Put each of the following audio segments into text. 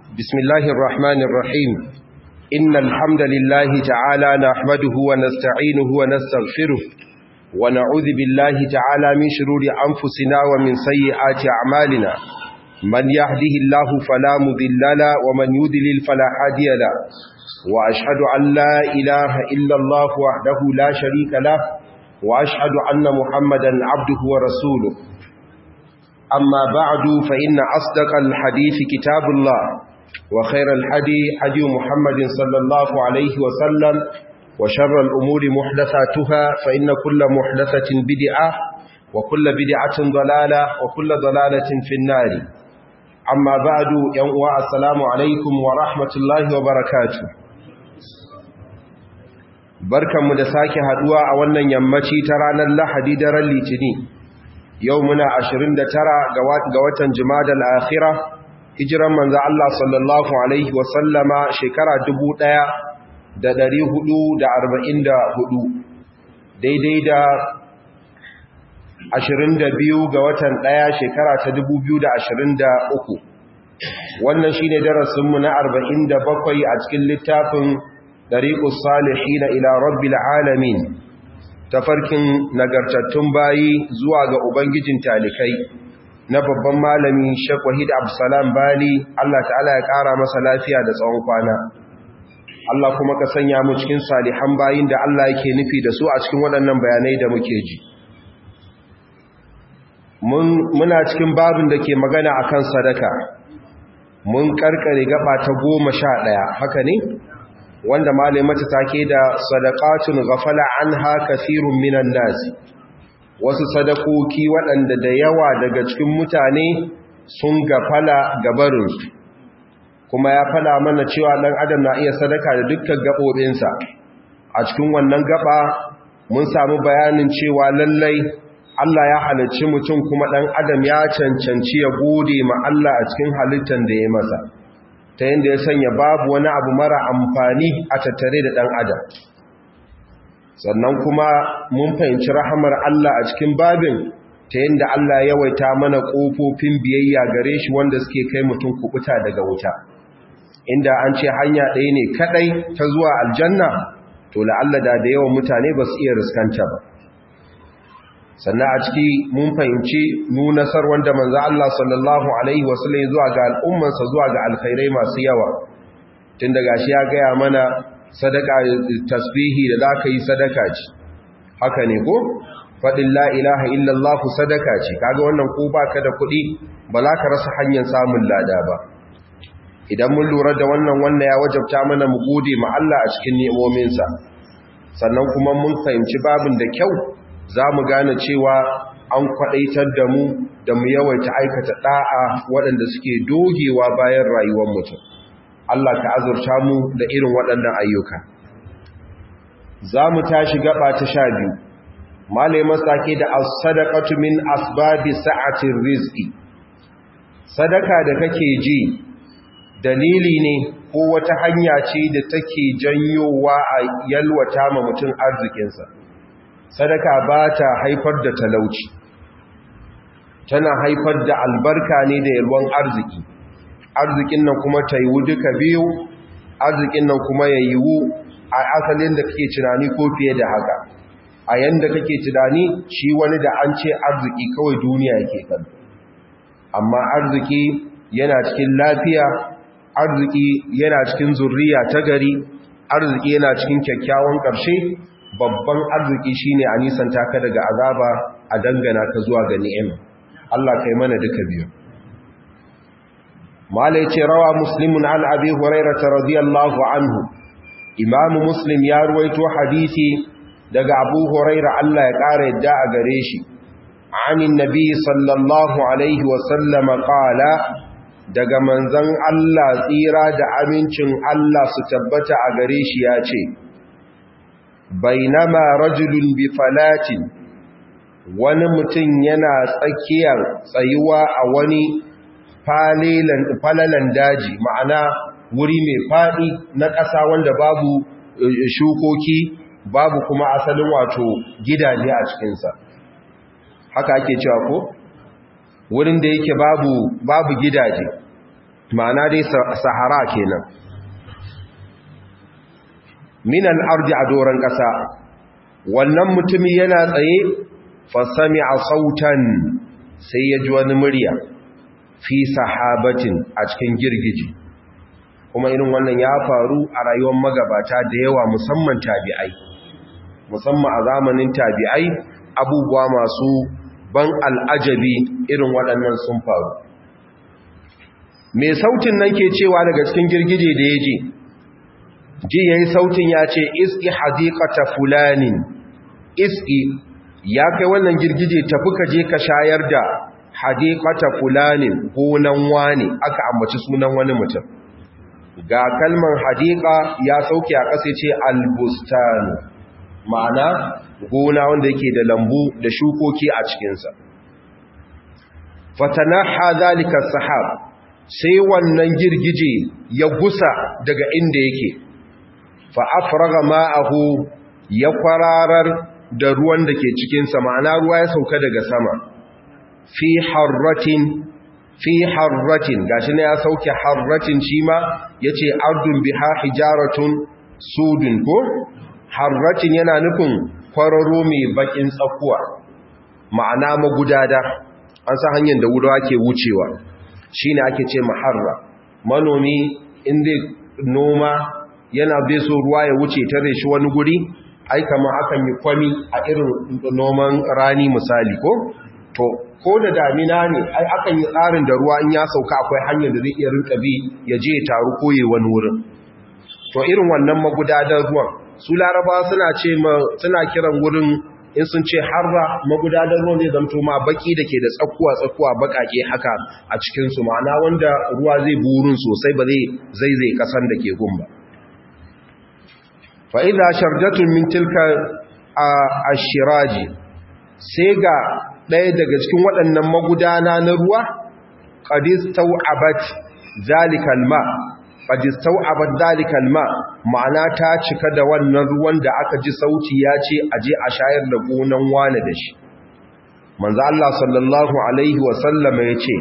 بسم الله الرحمن الرحيم إن الحمد لله تعالى نحمده ونستعينه ونستغفره ونعوذ بالله تعالى من شرور أنفسنا ومن سيئات أعمالنا من يهده الله فلا مضل له ومن يضلل فلا هادي له وأشهد أن لا إله إلا الله وحده لا شريك له وأشهد أن محمدا عبده ورسوله أما بعد فإن أصدق الحديث كتاب الله وخير الحدي حدي محمد صلى الله عليه وسلم وشر الأمور محدثاتها فإن كل محدثة بدعة وكل بدعة ضلالة وكل ضلالة في النار أما بعد يوم السلام عليكم ورحمة الله وبركاته barkanmu da sake haduwa a wannan yammaci ta ranar Lahadi daren Litini yau muna 29 ga watan Jumadal Akhirah hijiran manzo Allah sallallahu alaihi wa sallama shekara 1444 daidai da 22 ga watan 1 shekara ta 2023 wannan shine darasin mu na 47 a cikin littafin Dariqus Salihin ila Rabbil Alamin tafarkin nagartattun bayi zuwa ga Ubangijin talikai na babban malami Sheikh Wahid Abdulsalam Bali Allah ta'ala ya ƙara masa lafiya da tsawon kwana Allah kuma ka sanya mu cikin salihan bayin da Allah yake nufi da su a cikin waɗannan bayanai da muke ji muna cikin babin da ke magana akan sadaka mun karkare gaba ta goma sha ɗaya haka ne wanda malai mata take da sadaqatun ghafala anha kathirun minan nasi wasu sadakoki waɗanda da yawa daga cikin mutane sun gafala gabarin kuma ya fada mana cewa ɗan adam na iya sadaka da dukkan gaɓoɓinsa a cikin wannan gaba mun samu bayanin cewa lallai Allah ya halarci mutum kuma ɗan adam ya cancanci ya gode ma Allah a cikin halittar da ya masa ta yadda ya sanya babu wani abu mara amfani a tattare da ɗan adam sannan kuma mun fahimci rahamar Allah a cikin babin ta yadda Allah ya yawaita mana ƙofofin biyayya gare shi wanda suke kai mutum kubuta daga wuta inda an ce hanya ɗaya ne kaɗai ta zuwa aljanna to la'alla da da yawan mutane ba su iya riskanta ba sannan a ciki mun fahimci nunasar wanda manzo Allah sallallahu alaihi wasallam zuwa ga al'ummansa zuwa ga alkhairai masu yawa tun daga shi ya gaya mana sadaka tasbihi da zaka yi sadaka ce haka ne ko fadin la ilaha illallah sadaka ce kaga wannan ko baka da kuɗi ba za ka rasa hanyar samun lada ba idan mun lura da wannan wannan ya wajabta mana mu gode ma Allah a cikin ni'imominsa sannan kuma mun fahimci babin da kyau za mu gane cewa an kwaɗaitar da mu da mu yawaita aikata ɗa'a waɗanda suke dogewa bayan rayuwar mutum Allah ka azurta mu da irin waɗannan ayyuka za mu tashi gaba ta sha biyu malai masake da as-sadaqatu min asbabi sa'atir rizqi sadaka da kake ji dalili ne ko wata hanya ce da take janyowa a yalwata ma mutum arzikinsa sadaka ba ta haifar da talauci tana haifar da albarka ne da yalwan arziki arzikin nan kuma ta yiwu duka biyu arzikin nan kuma ya yiwu a asalin da kake tunani ko fiye da haka a yanda kake tunani shi wani da an ce arziki kawai duniya yake kan amma arziki yana cikin lafiya arziki yana cikin zurriya ta gari arziki yana cikin kyakkyawan ƙarshe babban arziki shine a nisanta ka daga azaba a dangana ka zuwa ga ni'ima Allah kai mana duka biyu malai ce rawa muslimun an abi hurairah radiyallahu anhu imamu muslim ya ruwaito hadisi daga abu hurairah Allah ya kara yadda a gare shi anin nabi sallallahu alaihi wa sallam qala daga manzon Allah tsira da amincin Allah su tabbata a gare shi ya ce bainama rajulun bi falatin wani mutum yana tsakiyar tsayuwa a wani falalan daji ma'ana wuri mai faɗi na ƙasa wanda babu shukoki babu kuma asalin wato gidaje a cikinsa haka ake cewa ko wurin da yake babu babu gidaje ma'ana dai sahara kenan min al-ardi a doran ƙasa wannan mutumi yana tsaye fasami a sautan sai ya ji wani murya fi sahabatin a cikin girgiji kuma irin wannan ya faru a rayuwar magabata da yawa musamman tabi'ai musamman a zamanin tabi'ai abubuwa masu ban al'ajabi irin waɗannan sun faru mai sautin nan ke cewa daga cikin girgije da ya ji ji ya yi sautin ya ce iski hadikata fulanin iski ya kai wannan girgije tafi ka je ka shayar da hadikata fulanin gonan wani aka ambaci sunan wani mutum ga kalmar hadika ya sauke a ƙasa ce albustanu ma'ana gona wanda yake da lambu da shukoki a cikinsa fatanaha zalika sahab sai wannan girgije ya gusa daga inda yake fa afraga ma'ahu ya kwararar da ruwan da ke cikinsa ma'ana ruwa ya sauka daga sama fi harratin fi harratin gashi ne ya sauke harratin shi ma ya ce ardun biha hijaratun sudun ko harratin yana nufin kwararo mai bakin tsakuwa ma'ana magudada an sa hanyar da wurawa ke wucewa shi ne ake ce maharra manomi inda noma yana bai so ruwa ya wuce tare shi wani guri ai kama akan yi kwami a irin noman rani misali ko to ko da damina ne ai akan yi tsarin da ruwa in ya sauka akwai hanyar da zai iya rinka bi ya je ya taru koye wani wurin to irin wannan magudadan ruwan su laraba suna ce ma suna kiran wurin in sun ce harra magudadan ruwan zai zamto ma baki da ke da tsakuwa tsakuwa bakake haka a cikin su ma'ana wanda ruwa zai burin sosai ba zai zai zai kasan da ke gumba fa idza sharjatun min tilka ashiraji sai ga ɗaya daga cikin waɗannan magudana na ruwa qadistau abat zalikal ma qadistau abat zalikal ma ma'ana ta cika da wannan ruwan da aka ji sauti ya ce aje a shayar da gonan wani da shi manzo Allah sallallahu alaihi wa sallama yace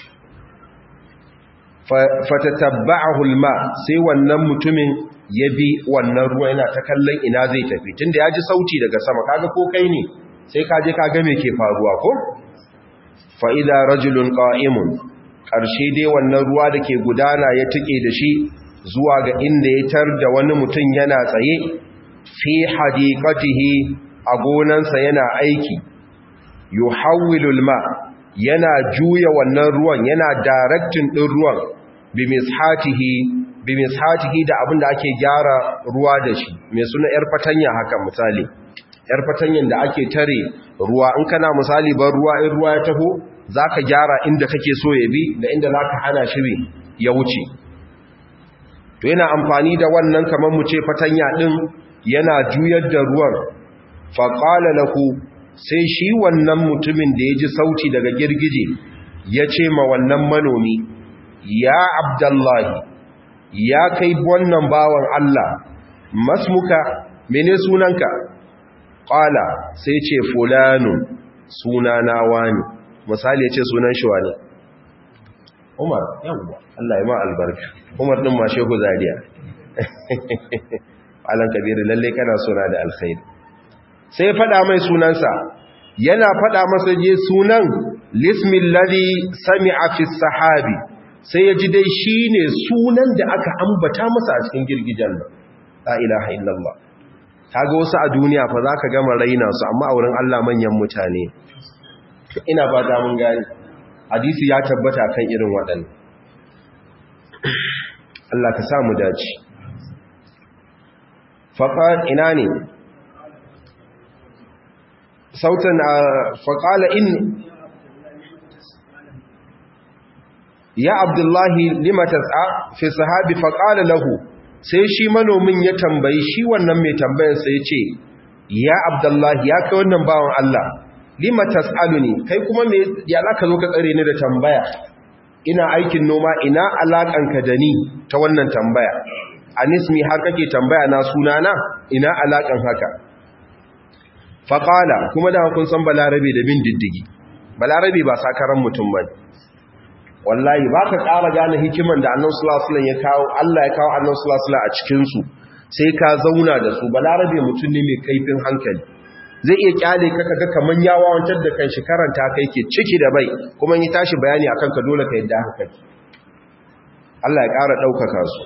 fatatabba'ahu alma sai wannan mutumin ya bi wannan ruwa yana ta kallon ina zai tafi tunda ya ji sauti daga sama kaga ko kai ne sai ka je ka ga me ke faruwa ko fa idza rajulun qa'imun karshe dai wannan ruwa da ke gudana ya tike da shi zuwa ga inda ya tar da wani mutum yana tsaye fi hadiqatihi a gonansa yana aiki yuhawwilu alma yana juya wannan ruwan yana directing din ruwan bi mishatihi bi mishatihi da abin da ake gyara ruwa da shi mai suna yar fatanya haka misali yar fatanyan da ake tare ruwa in kana misali ban ruwa in ruwa ya taho zaka gyara inda kake so ya bi da inda zaka hana shi ya wuce to yana amfani da wannan kamar mu ce fatanya din yana juyar da ruwan fa qala lahu sai shi wannan mutumin da ya ji sauti daga girgije ya ce ma wannan manomi ya abdullahi ya kai wannan bawan Allah masmuka mene sunanka ƙala sai ce fulanu sunana wani misali ya ce sunan shi wani umar yawwa Allah ya ma albarka umar ɗin ma shehu zariya alan kabiru lalle kana suna da alkhairi sai faɗa mai sunansa yana faɗa masa je sunan lismin ladhi sami'a fi sahabi sai ya ji dai shine sunan da aka ambata masa a cikin girgijen nan la ilaha illallah kaga wasu a duniya fa zaka gama raina su amma a wurin Allah manyan mutane ina fata mun gani hadisi ya tabbata kan irin waɗannan Allah ka samu dace faqad ina ne sautan faƙala in ya abdullahi limata a fi sahabi faƙala lahu sai shi manomin ya tambayi shi wannan mai tambayarsa ya ce ya abdullahi ya kai wannan bawan Allah limata ne kai kuma ya za ka zo ka tsare ni da tambaya ina aikin noma ina alaƙanka da ni ta wannan tambaya anismi har kake tambaya na sunana ina alaƙan haka faƙala kuma da kun san balarabe da bin diddigi balarabe ba sakaran mutum ba wallahi ba ka ƙara gane hikiman da annan sulasulan ya kawo Allah ya kawo annan sulasulan a cikinsu sai ka zauna da su balarabe mutum ne mai kaifin hankali zai iya kyale ka kaga kaman ya wawantar da kan shi karanta kai ke ciki da bai kuma yi tashi bayani akan ka dole ka yadda haka kake Allah ya ƙara ɗaukaka su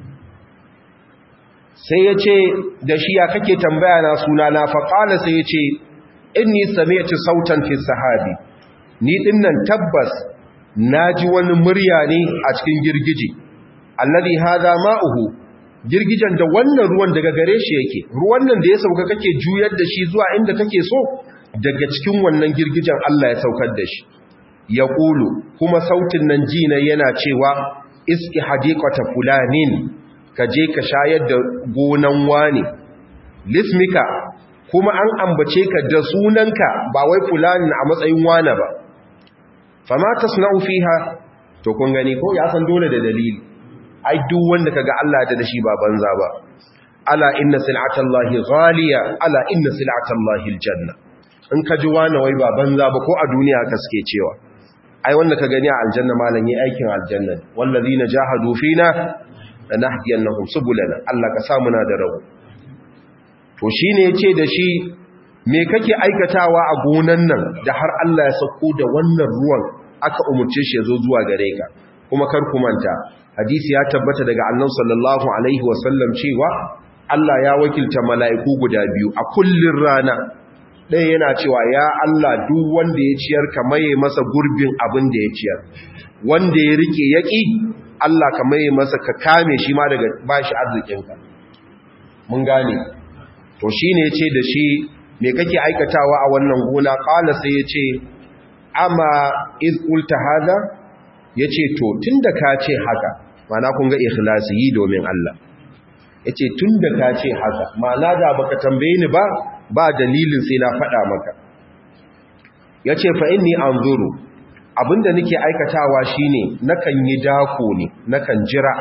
sai ya ce da shi ya kake tambaya na suna na faƙala sai ya ce inni sami'tu sautan fi sahabi ni dinnan tabbas naji wani murya ne a cikin girgije alladhi hadha ma'uhu girgijen da wannan ruwan daga gare shi yake ruwan nan da ya sauka kake juyar da shi zuwa inda kake so daga cikin wannan girgijen Allah ya saukar da shi ya ƙulu kuma sautin nan jina yana cewa iski hadiqata fulanin ka je ka shayar da gonan wani lismika kuma an ambace ka da sunanka ba wai fulanin a matsayin wane ba fama tasna'u fiha to kun gani ko ya san dole da dalili ai duk wanda kaga Allah da shi ba banza ba ala inna sil'atallahi ghaliya ala inna sil'atallahi aljanna in ka ji wani wai ba banza ba ko a duniya kaske cewa ai wanda ka gani a aljanna malan yi aikin aljanna wallazina jahadu fina lanahdiyannahum subulana Allah ka sa muna da rabu to shine yace da shi me kake aikatawa a gonan nan da har Allah ya sauko da wannan ruwan aka umurce shi yazo zuwa gare ka kuma kar ku manta hadisi ya tabbata daga annabi sallallahu alaihi wasallam cewa Allah ya wakilta mala'iku guda biyu a kullun rana ɗaya yana cewa ya Allah duk wanda ya ciyar ka maye masa gurbin abin da ya ciyar wanda ya rike yaki Allah ka maye masa ka kame shi ma daga bashi arzikinka mun gane to shine yace da shi me kake aikatawa a wannan gona qala sai yace amma iz qulta hada yace to tunda ka ce haka mana kun ga ikhlasi yi domin Allah yace tunda ka ce haka mana da baka tambaye ni ba ba dalilin sai na faɗa maka yace fa inni anzuru abinda nake aikatawa shine nakan yi dako ne nakan jira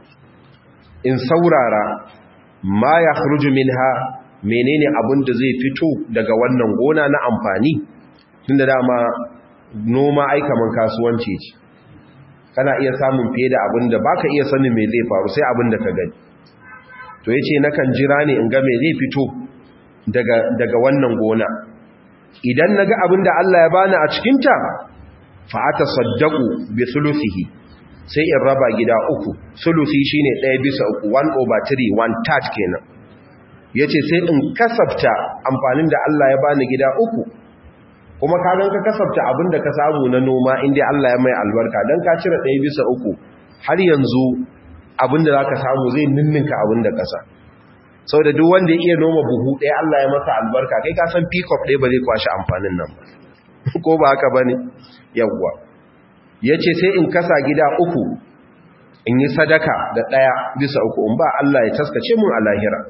in saurara ma yakhruju minha menene abinda zai fito daga wannan gona na amfani tunda dama noma aikaman kasuwanci ce kana iya samun fiye da abin da baka iya sanin me zai faru sai abin da ka gani to yace nakan jira ne in ga me zai fito daga daga wannan gona idan naga abin da Allah ya bani a cikin ta fa atasaddaqu bi thuluthihi sai in raba gida uku thuluthi shine 1 bisa uku 1 over 3 1 third kenan yace sai in kasafta amfanin da Allah ya bani gida uku kuma ka gan ka kasafta abin da ka samu na noma inda Allah ya mai albarka don ka cire ɗaya bisa uku har yanzu abin da za ka samu zai ninninka abin da kasa sau da duk wanda ya iya noma buhu ɗaya Allah ya masa albarka kai ka san pikop ɗaya ba zai kwashe amfanin nan ba ko ba haka ba ne yawwa ya ce sai in kasa gida uku in yi sadaka da ɗaya bisa uku in ba Allah ya taskace mun a lahira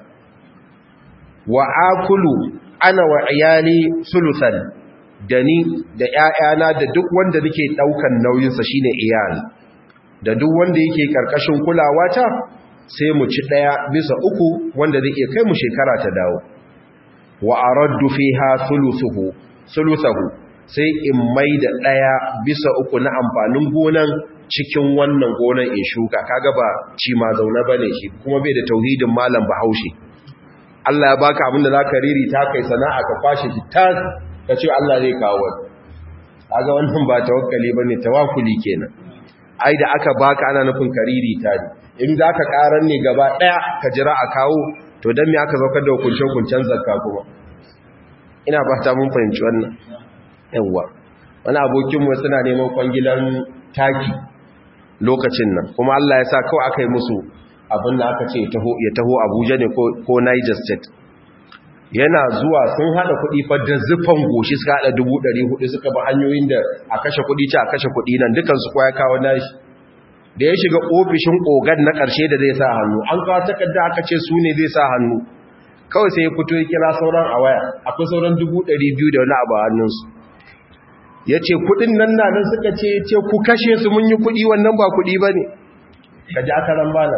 wa akulu ana wa iyali sulusan da ni da ‘ya'yana da duk wanda nake ɗaukan nauyinsa shi ne iyali da duk wanda yake ƙarƙashin kulawa ta sai mu ci ɗaya bisa uku wanda zai iya kai mu shekara ta dawo wa a raddu fi ha sulusahu sai in mai da ɗaya bisa uku na amfanin gonan cikin wannan gonan in shuka kaga ba ci ma zaune ba ne shi kuma bai da tauhidin malam bahaushe Allah ya baka abin da za ka riri ta kai sana'a ka kwashe shi tas ka ce Allah zai kawo wani kaga wannan ba tawakkali bane tawakkuli kenan ai da aka baka ana nufin kariri ta ne in zaka karar ne gaba daya ka jira a kawo to dan me aka zaukar da hukuncin hukuncin zakka kuma ina fata mun fahimci wannan yawa wani abokin mu suna neman kwangilan taki lokacin nan kuma Allah ya sa kawai aka yi musu abin da aka ce ya taho Abuja ne ko Niger State yana zuwa sun hada kuɗi fa da zufan goshi suka hada dubu ɗari hudu suka ba hanyoyin da a kashe kuɗi ce a kashe kuɗi nan dukansu kwa ya kawo nashi da ya shiga ofishin ogan na ƙarshe da zai sa hannu an kawo takarda aka ce su ne zai sa hannu kawai sai ya fito ya kira sauran a waya akwai sauran dubu ɗari biyu da wani abu a hannunsu ya ce kuɗin nan na nan suka ce ce ku kashe su mun yi kuɗi wannan ba kuɗi ba ne ka ji aka ran bana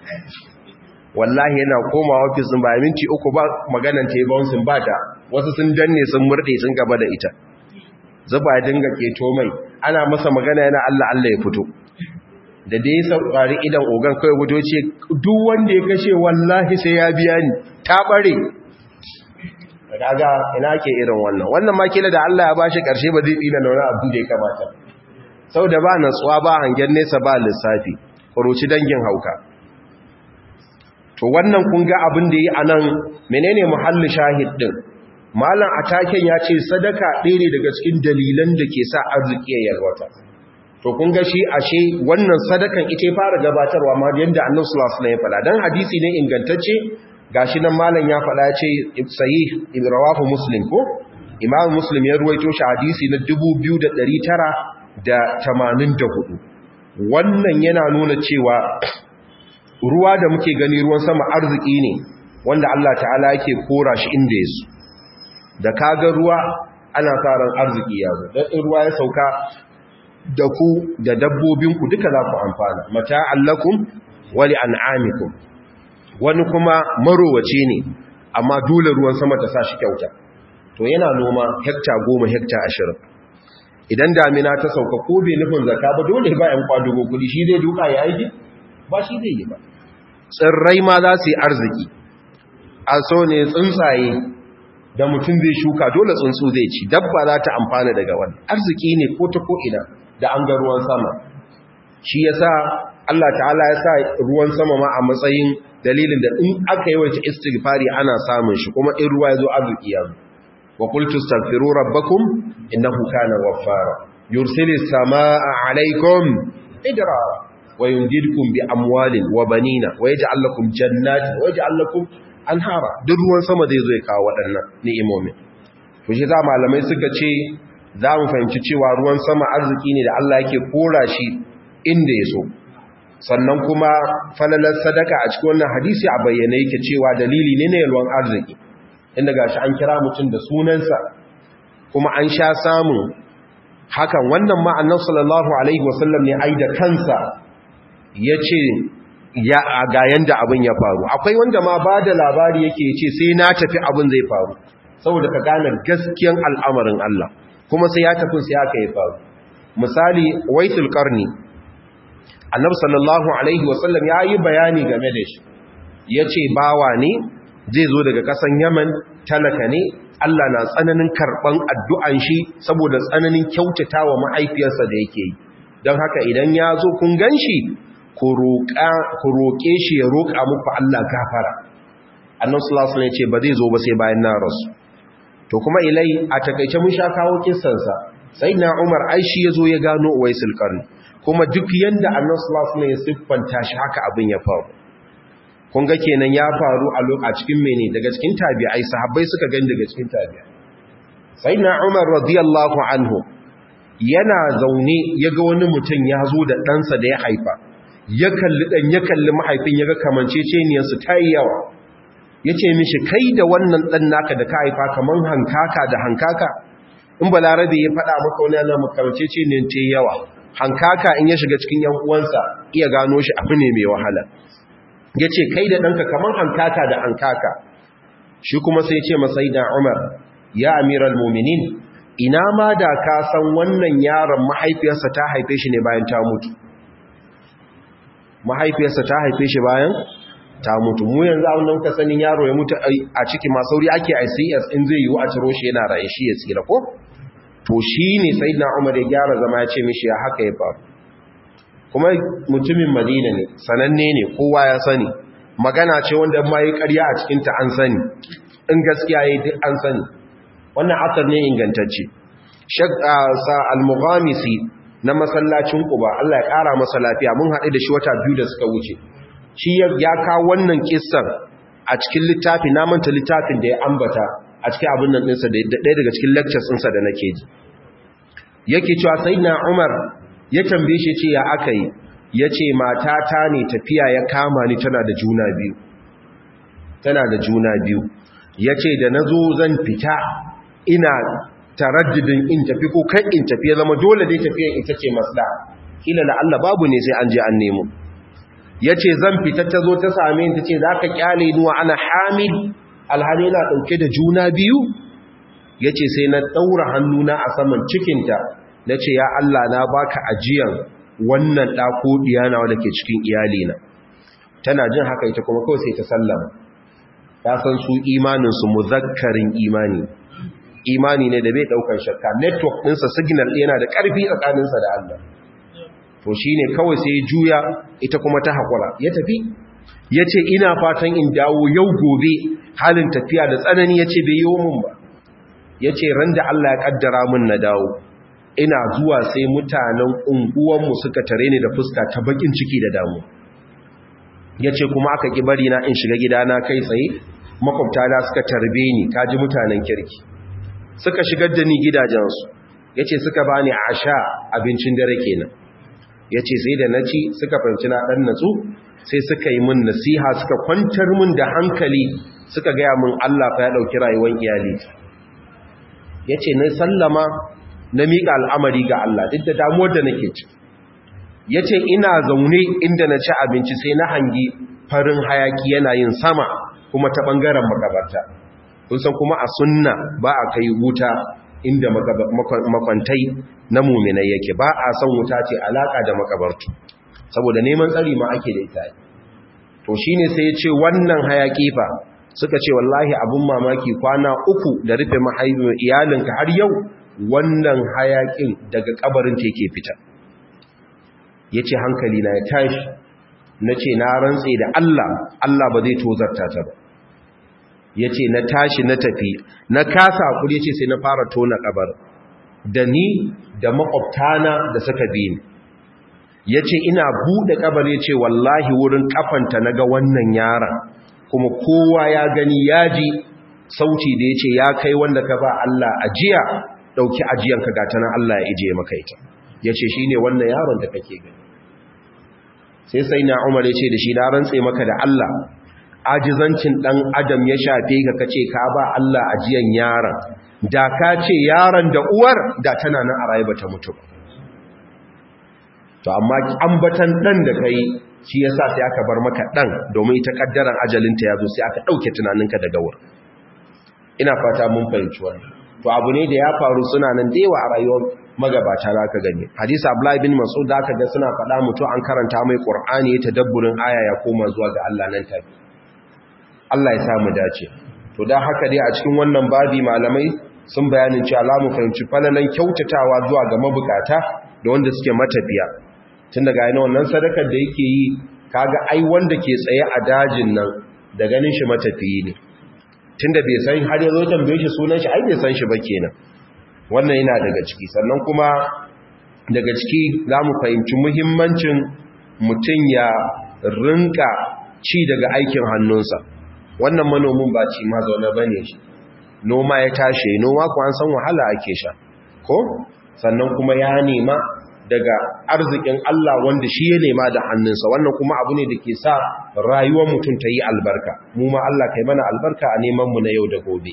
wallahi yana koma ofis din ba minti uku ba maganan ta yi bouncing ba ta wasu sun danne sun murde sun gaba da ita zuba ya dinga keto mai ana masa magana yana Allah Allah ya fito da dai saurari idan ogan kai gudo ce duk wanda ya kashe wallahi sai ya biya ni ta bare daga ina ke irin wannan wannan ma kila da Allah ya bashi karshe ba zai tsina da wani abu da ya kamata saboda ba natsuwa ba hangen nesa ba lissafi kuruci dangin hauka to wannan kun ga abin da yi anan menene muhalli shahid din malam ataken ya ce sadaka ɗaya ne daga cikin dalilan da ke sa arziki ya yalwata to kun ga shi ashe wannan sadakan ita fara gabatarwa ma yadda annabi sallallahu alaihi wasallam ya faɗa dan hadisi ne ingantacce gashi nan malam ya faɗa ya ce sahih rawahu muslim ko imam muslim ya ruwaito shi hadisi na 2984 wannan yana nuna cewa ruwa da muke gani ruwan sama arziki ne wanda Allah ta'ala yake kora shi inda yaso da kaga ruwa ana karan arziki ya zo dan in ruwa ya sauka da ku da dabbobinku duka za ku amfana mata'allakum wa li'an'amikum wani kuma marowace ne amma dole ruwan sama ta sa shi kyauta to yana noma hekta goma hekta ashirin idan damina ta sauka ko bai nufin zaka ba dole ba yan kwadugo kudi shi zai duka ya aiki ba shi zai yi ba tsirrai ma za su yi arziki a so ne tsuntsaye da mutum zai shuka dole tsuntsu zai ci dabba za ta amfana daga wani arziki ne ko ta ko'ina da an ga ruwan sama shi ya sa Allah ta'ala ya sa ruwan sama ma a matsayin dalilin da in aka yawaita istighfari ana samun shi kuma in ruwa ya zo arziki ya zo wa qultu astaghfiru rabbakum innahu kana ghaffara yursilis samaa alaykum idrara wa yumdidukum bi amwalin wa banina wa yaj'al lakum jannatin wa yaj'al lakum anhara duk ruwan sama zai zo ya kawo waɗannan ni'imomin to shi za malamai suka ce za mu fahimci cewa ruwan sama arziki ne da Allah yake kora shi inda ya so sannan kuma falalar sadaka a cikin wannan hadisi a bayyane yake cewa dalili ne na yalwan arziki inda gashi an kira mutum da sunansa kuma an sha samun hakan wannan ma annabi sallallahu alaihi wasallam ne ai da kansa yace ya ga yanda abin ya faru akwai wanda ma ba da labari yake ce sai na tafi abin zai faru saboda ka gane gaskiyan al'amarin Allah kuma sai ya tafi sai haka ya faru misali waitul qarni annabi sallallahu alaihi wasallam ya yi bayani game da shi yace bawa ne zai zo daga kasan Yaman talaka ne Allah na tsananin karban addu'an shi saboda tsananin kyautatawa mahaifiyarsa da yake yi don haka idan ya zo kun ganshi ku roƙe shi ya roƙa muku Allah gafara annan sulasun ya ce ba zai zo ba sai bayan na rasu to kuma ilai a takaice mun sha kawo kisansa sai na umar aishi ya zo ya gano uwaisul karni kuma duk yanda annan sulasun ya siffanta shi haka abin ya faru kun ga kenan ya faru a cikin mene daga cikin tabi'ai sahabbai suka gani daga cikin tabi'ai sai na umar radiyallahu anhu yana zaune ya ga wani mutum ya zo da ɗansa da ya haifa ya kalli ɗan ya kalli mahaifin ya ga kamanceceniyarsu ta yi yawa ya ce mishi kai da wannan ɗan naka da ka haifa kamar hankaka da hankaka in balarabe ya faɗa maka wani yana makamanceceniyar ce yawa hankaka in ya shiga cikin yan uwansa iya gano shi abu ne mai wahala ya ce kai da ɗanka kamar hankaka da hankaka shi kuma sai ce masai da umar ya amiral muminin ina ma da ka san wannan yaron mahaifiyarsa ta haife shi ne bayan ta mutu mahaifiyarsa ta haife shi bayan ta mutu mu yanzu a wannan ka sanin yaro ya mutu a ciki masauri ake ICS in zai yiwu a ciro shi yana raye shi ya tsira ko to shi ne sai na umar ya gyara zama ya ce mishi ya haka ya faru kuma mutumin madina ne sananne ne kowa ya sani magana ce wanda ma yi karya a cikinta an sani in gaskiya ya duk an sani wannan asar ne ingantacce sa al-mughamisi na masallacin Quba Allah ya kara masa lafiya mun haɗu da shi wata biyu da suka wuce shi ya kawo wannan kissan a cikin littafi na manta littafin da ya ambata a cikin abin nan ɗinsa da ɗaya daga cikin lectures ɗinsa da nake ji yake cewa sayyidina Umar ya tambaye shi ce ya aka yi yace matata ne tafiya ya kama ni tana da juna biyu tana da juna biyu yace da nazo zan fita ina taraddudin in tafi ko kan in tafi ya zama dole dai tafiyan ita ce masda kila la Allah babu ne sai an je an nemo yace zan fita ta zo ta same ni tace zaka kyale ni wa ana hamil alhali na dauke da juna biyu yace sai na daura hannuna a saman cikinta nace ya Allah na baka ajiyan wannan ɗa ko diyana wanda ke cikin iyalina tana jin haka ita kuma kawai sai ta sallama ta san su imanin su muzakkarin imani imani ne da bai daukar shakka network ɗinsa signal yana da ƙarfi tsakaninsa da Allah to shine kawai sai ya juya ita kuma ta haƙura ya tafi ya ce ina fatan in dawo yau gobe halin tafiya da tsanani ya ce bai yi mun ba ya ce ran da Allah ya ƙaddara mun na dawo ina zuwa sai mutanen unguwanmu suka tare ni da fuska ta bakin ciki da damu ya ce kuma aka ƙi bari na in shiga gidana kai tsaye makwabtana suka tarbe ni kaji mutanen kirki suka shigar da ni gidajensu ya ce suka ba ni a sha abincin dare kenan ya ce sai da na ci suka fahimci na ɗan natsu sai suka yi min nasiha suka kwantar min da hankali suka gaya min Allah fa ya ɗauki rayuwar iyali ya ce na sallama na miƙa al'amari ga Allah duk da damuwar da nake ci ya ce ina zaune inda na ci abinci sai na hangi farin hayaki yana yin sama kuma ta ɓangaren makabarta kun san kuma a sunna ba a kai wuta inda makwantai na muminai yake ba a son wuta ce alaka da makabartu saboda neman tsari ma ake da ita to shine sai ya ce wannan hayaki fa suka ce wallahi abun mamaki kwana uku da rufe mahaifin iyalinka har yau wannan hayakin daga kabarin ta yake fita ya ce hankali na ya tashi na ce na rantse da Allah Allah ba zai tozarta ta ba ya ce na tashi na tafi na kasa hakuri ya ce sai na fara tona kabar da ni da makwabtana da suka bi ni ya ce ina buɗe kabar ya ce wallahi wurin kafanta na ga wannan yaran kuma kowa ya gani ya ji sauti da ya ce ya kai wanda ka ba Allah ajiya ɗauki ajiyanka ga tana Allah ya ije maka ita ya ce shi ne wannan yaron da kake gani sai sai na umar ya ce da shi na rantse maka da Allah ajizancin ɗan adam ya shafe ka kace ka ba Allah ajiyan yaron da ka ce yaron da uwar da tana nan a raye bata mutu to amma ambatan ɗan da kai shi yasa sai aka bar maka ɗan domin ita kaddaran ajalinta ya zo sai aka ɗauke tunaninka daga wurin ina fata mun fahimci wannan to abu ne da ya faru suna nan da yawa a rayuwar magabata za ka gani hadisi abdullahi bin mas'ud da aka ga suna faɗa mutu an karanta mai qur'ani ya tadabburin aya ya koma zuwa ga Allah nan tafi Allah ya samu dace to dan haka dai a cikin wannan babi malamai sun bayanin cewa Allah mu fahimci falalan kyautatawa zuwa ga mabukata da wanda suke matafiya tun daga yana wannan sadakar da yake yi kaga ai wanda ke tsaye a dajin nan da ganin shi matafiyi ne tunda bai san har yazo tambaye shi sunan shi ai bai san shi ba kenan wannan yana daga ciki sannan kuma daga ciki zamu fahimci muhimmancin mutum ya rinka ci daga aikin hannunsa wannan manomin ba ci ma zaune bane shi noma ya tashi noma ko an san wahala ake sha ko sannan kuma ya nema daga arzikin Allah wanda shi ya nema da hannunsa wannan kuma abu ne da ke sa rayuwar mutum ta yi albarka mu ma Allah kai mana albarka a neman mu na yau da gobe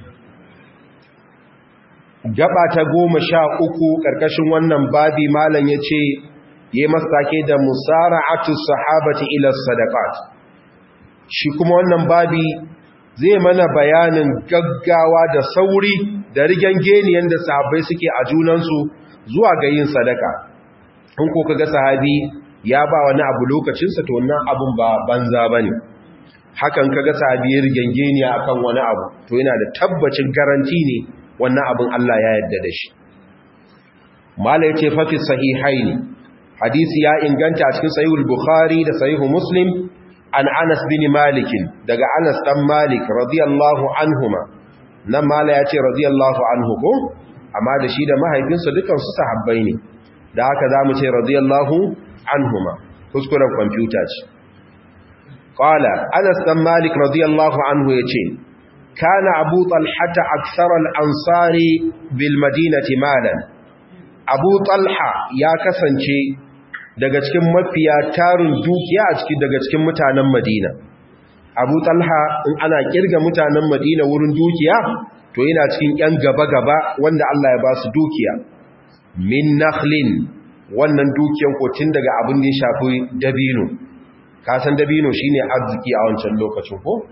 gaba ta goma sha uku ƙarƙashin wannan babi malam ya ce ya masake da musara'atu sahabati ila sadaqat shi kuma wannan babi zai mana bayanin gaggawa da sauri da rigen geniyan da sahabbai suke a junansu zuwa ga yin sadaka in ko kaga sahabi ya ba wani abu lokacinsa to wannan abun ba banza bane hakan kaga sahabi ya rigen geniya akan wani abu to yana da tabbacin garanti ne wannan abun Allah ya yarda da shi mala yace fa fi sahihaini hadisi ya inganta a cikin sahihul bukhari da sahihu muslim an Anas bin Malik daga Anas dan Malik radiyallahu anhuma nan mala yace radiyallahu anhu ko amma da shi da mahaifinsa dukan su sahabbai ne da haka zamu ce radiyallahu anhuma kuskuren kwamfuta ce qala Anas dan Malik radiyallahu anhu yace kana Abu Talha akthar al-ansari bil madinati malan Abu Talha ya kasance daga cikin mafiya tarin dukiya a cikin daga cikin mutanen Madina Abu Talha in ana kirga mutanen Madina wurin dukiya to yana cikin yan gaba-gaba wanda Allah ya ba su dukiya min nakhlin wannan dukiyan ko tun daga abin da ya shafi dabino ka san dabino shine arziki a wancan lokacin ko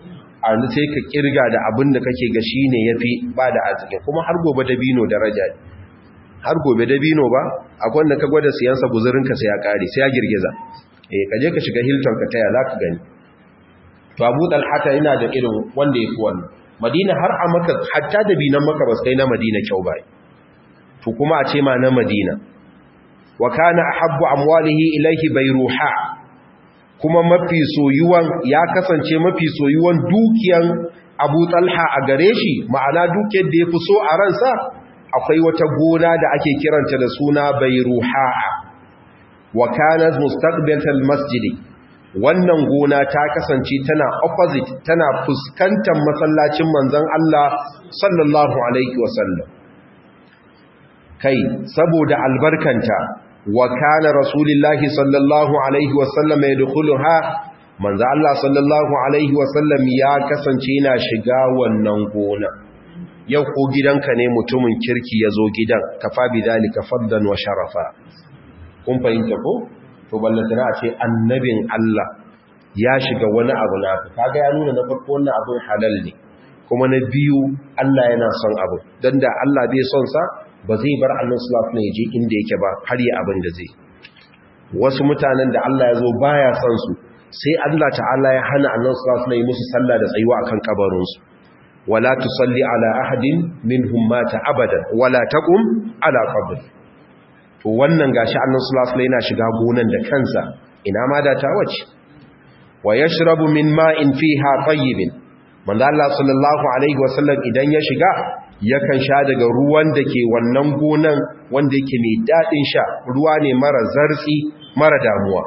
a sai ka kirga da abin da kake ga shi ne ya fi ba da arziki kuma har gobe dabino daraja ne har gobe dabino ba akwai wanda ka gwada siyansa guzurinka sai ya kare sai ya girgiza eh ka je ka shiga hilton ka taya za ka gani to abu talhata yana da irin wanda ya fi wannan madina har a maka hatta dabinan maka ba sai na madina kyau ba to kuma a ce ma na madina wa kana ahabbu amwalihi ilayhi bayruha kuma mafi soyuwan ya kasance mafi soyuwan dukiyan Abu Talha a gare shi ma'ana dukiyar da yafi so a ransa akwai wata gona da ake kiranta da suna bayruha wa kanat mustaqbilatal masjid wannan gona ta kasance tana opposite tana fuskantar masallacin manzon Allah sallallahu alaihi wasallam kai saboda albarkanta wa kana rasulullahi sallallahu alaihi wasallam yadkhuluha manzo Allah sallallahu alaihi wasallam ya kasance yana shiga wannan gona yau ko gidanka ne mutumin kirki yazo gidan kafa bidalika faddan wa sharafa kun fahimta ko to ballatana a ce annabin Allah ya shiga wani abu na kaga ya nuna na farko wannan abun halal ne kuma na biyu Allah yana son abu dan da Allah bai son sa ba zai bar Allah sallallahu alaihi je inda yake ba har yi abin da zai wasu mutanen da Allah ya zo baya son su sai Allah ta'ala ya hana Allah sallallahu alaihi musu sallah da tsayuwa akan kabarin su wala tusalli ala ahadin minhum mata abadan wala taqum ala qabr to wannan gashi Allah sallallahu alaihi yana shiga gonan da kansa ina ma da ta wace wa yashrabu min ma'in fiha tayyibin manzo Allah sallallahu alaihi wasallam idan ya shiga yakan sha daga ruwan da ke wannan gonan wanda yake mai daɗin sha ruwa ne mara zartsi mara damuwa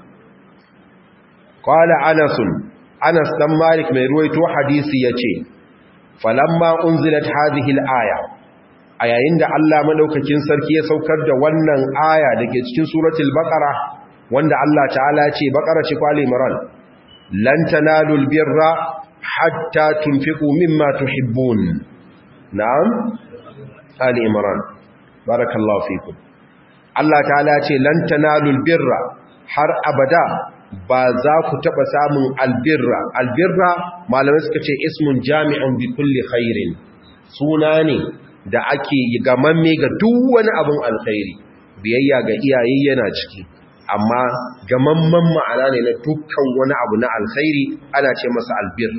qala anasun anas dan malik mai ruwaito hadisi yace falamma unzilat hadhihi al-aya a yayin da Allah madaukakin sarki ya saukar da wannan aya dake cikin suratul baqara wanda Allah ta'ala ya ce baqara ce kwali imran lan tanalul birra hatta tunfiqu mimma tuhibbun na'am ali imran barakallahu fikum Allah ta'ala ce lan tanalul birra har abada ba za ku taba samun albirra albirra malamai suka ce ismun jami'un bi kulli khairin suna ne da ake gamamme ga duk wani abin alkhairi biyayya ga iyaye yana ciki amma gamamman ma'ana ne na dukkan wani abu na alkhairi ana ce masa albir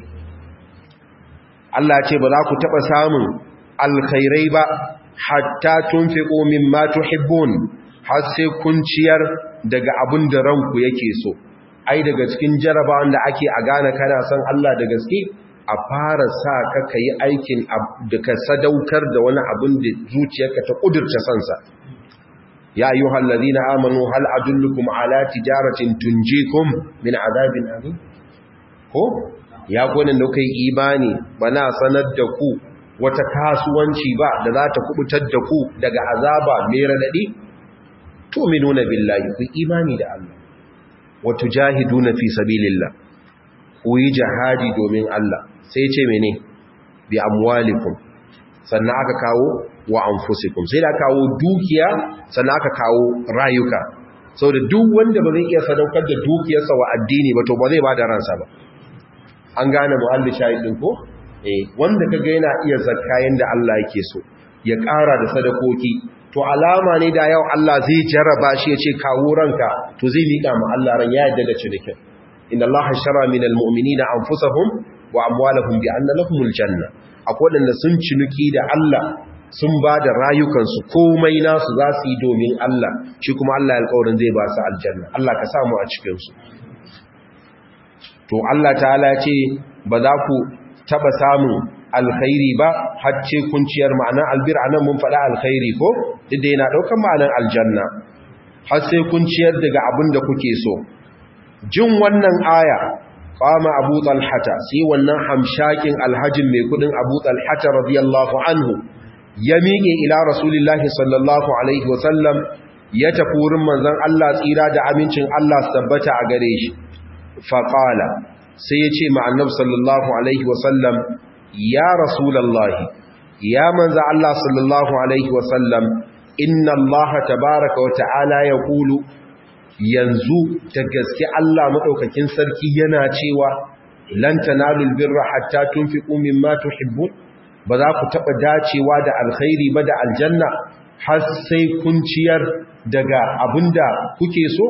Allah ce ba za ku taba samun alkhairai ba hatta tunfiqu mimma tuhibbun har sai kun ciyar daga abin da ranku yake so ai daga cikin jarabawan da ake a gane kana son Allah da gaske a fara sa ka kai aikin da ka sadaukar da wani abin da zuciyarka ta kudurce sansa ya ayyuhal ladina amanu hal adullukum ala tijaratin tunjikum min azabin alim ko ya gwanin da kai imani bana sanar da ku wata kasuwanci ba da za ta kubutar da ku daga azaba mai radadi tu'minuna billahi ku imani da Allah wa tujahiduna fi sabilillah ku yi jihadi domin Allah sai ce mene bi amwalikum sannan aka kawo wa anfusikum sai da kawo dukiya sannan aka kawo rayuka saboda duk wanda ba zai iya sadaukar da dukiyarsa wa addini ba to ba zai ba da ransa ba an gane muhalli shahidin ko eh wanda kaga yana iya zakka yanda Allah yake so ya ƙara da sadakoki to alama ne da yau Allah zai jarraba shi ya ce kawo ranka to zai miƙa ma Allah ran ya yadda da cinikin inna Allah shara minal mu'minina anfusahum wa amwalahum bi anna lahumul janna akwai wanda sun ciniki da Allah sun ba da rayukansu komai nasu za su yi domin Allah shi kuma Allah ya alƙawarin zai ba su aljanna Allah ka samu a cikin su to Allah ta'ala ce ba za ku taba samun alkhairi ba hacce kunciyar ma'anar albir anan mun faɗa alkhairi ko duk da yana ɗaukar ma'anar aljanna har sai kunciyar daga abin da kuke so jin wannan aya qama abu talhata sai wannan hamshakin alhajin mai kudin abu talhata radiyallahu anhu ya miƙe ila rasulillahi sallallahu alaihi wasallam ya tafi wurin manzon Allah tsira da amincin Allah su tabbata a gare shi faqala sai ya ce ma annabi sallallahu alaihi wasallam ya rasulallahi ya manza Allah sallallahu alaihi wasallam inna Allah tabaraka wa ta'ala ya kulu yanzu ta gaske Allah maɗaukakin sarki yana cewa lan tanalul birra hatta tunfiqu mimma tuhibbun ba za ku taba dacewa da alkhairi ba da aljanna har sai kun ciyar daga abinda kuke so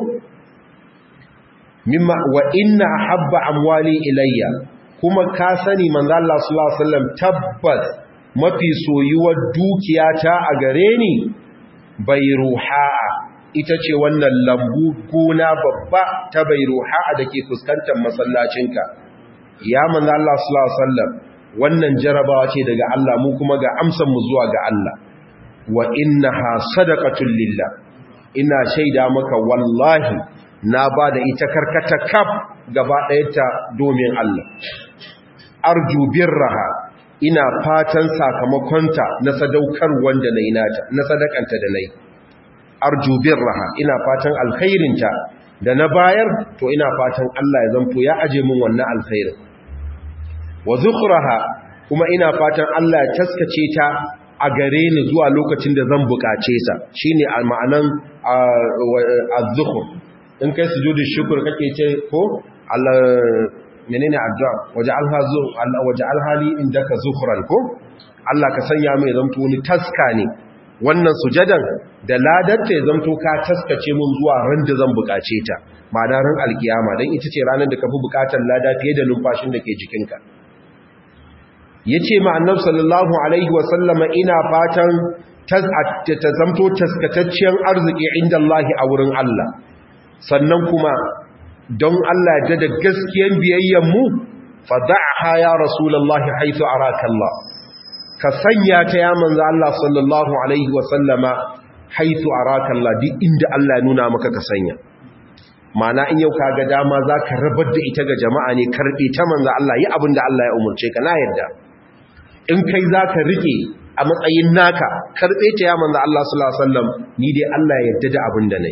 mimma wa inna habba amwali ilayya kuma ka sani manzo Allah sallallahu alaihi wasallam tabbas mafi soyuwar dukiyata a gare ni bai ruha ita ce wannan lambu gona babba ta bai ruha da ke fuskantar masallacinka ya manzo Allah sallallahu alaihi wasallam wannan jarabawa ce daga Allah mu kuma ga amsan mu zuwa ga Allah wa innaha sadaqatul lillah ina shaida maka wallahi na ba da ita karkata kaf gaba ɗayanta domin Allah arju birraha ina fatan sakamakonta na sadaukar wanda na nata na sadakanta da nayi arju birraha ina fatan alkhairinta da na bayar to ina fatan Allah ya zanto ya aje min wannan alkhairin wa zukhraha kuma ina fatan Allah ya taskace ta a gare ni zuwa lokacin da zan bukace sa shine ma'anan az-zukhr in kai sujudi shukr kake ce ko Allah menene addu'a waja'alha zu Allah waja'alha li indaka zukhran ko Allah ka sanya mai zanto ni taska ne wannan sujadan da ladarta ya zanto ka taskace mun zuwa ran da zan bukace ta ma'ana ran alkiyama dan ita ce ranar da ka fi bukatar lada fiye da numfashin da ke jikinka yace ma annabi sallallahu alaihi wa sallama ina fatan ta zamto taskatacciyar arziki inda Allah a wurin Allah sannan kuma don Allah ya da gaskiyar biyayyen mu fada'ha ya rasulullahi haythu araka Allah ka sanya ta ya manzo Allah sallallahu alaihi wa sallama haythu araka Allah duk inda Allah ya nuna maka ka sanya mana in yau kaga dama zaka rabar da ita ga jama'a ne karbe ta manzo Allah yi abin da Allah ya umurce ka na yadda in kai zaka rike a matsayin naka karbe ta ya manzo Allah sallallahu alaihi wasallam ni dai Allah ya yarda da abin da nayi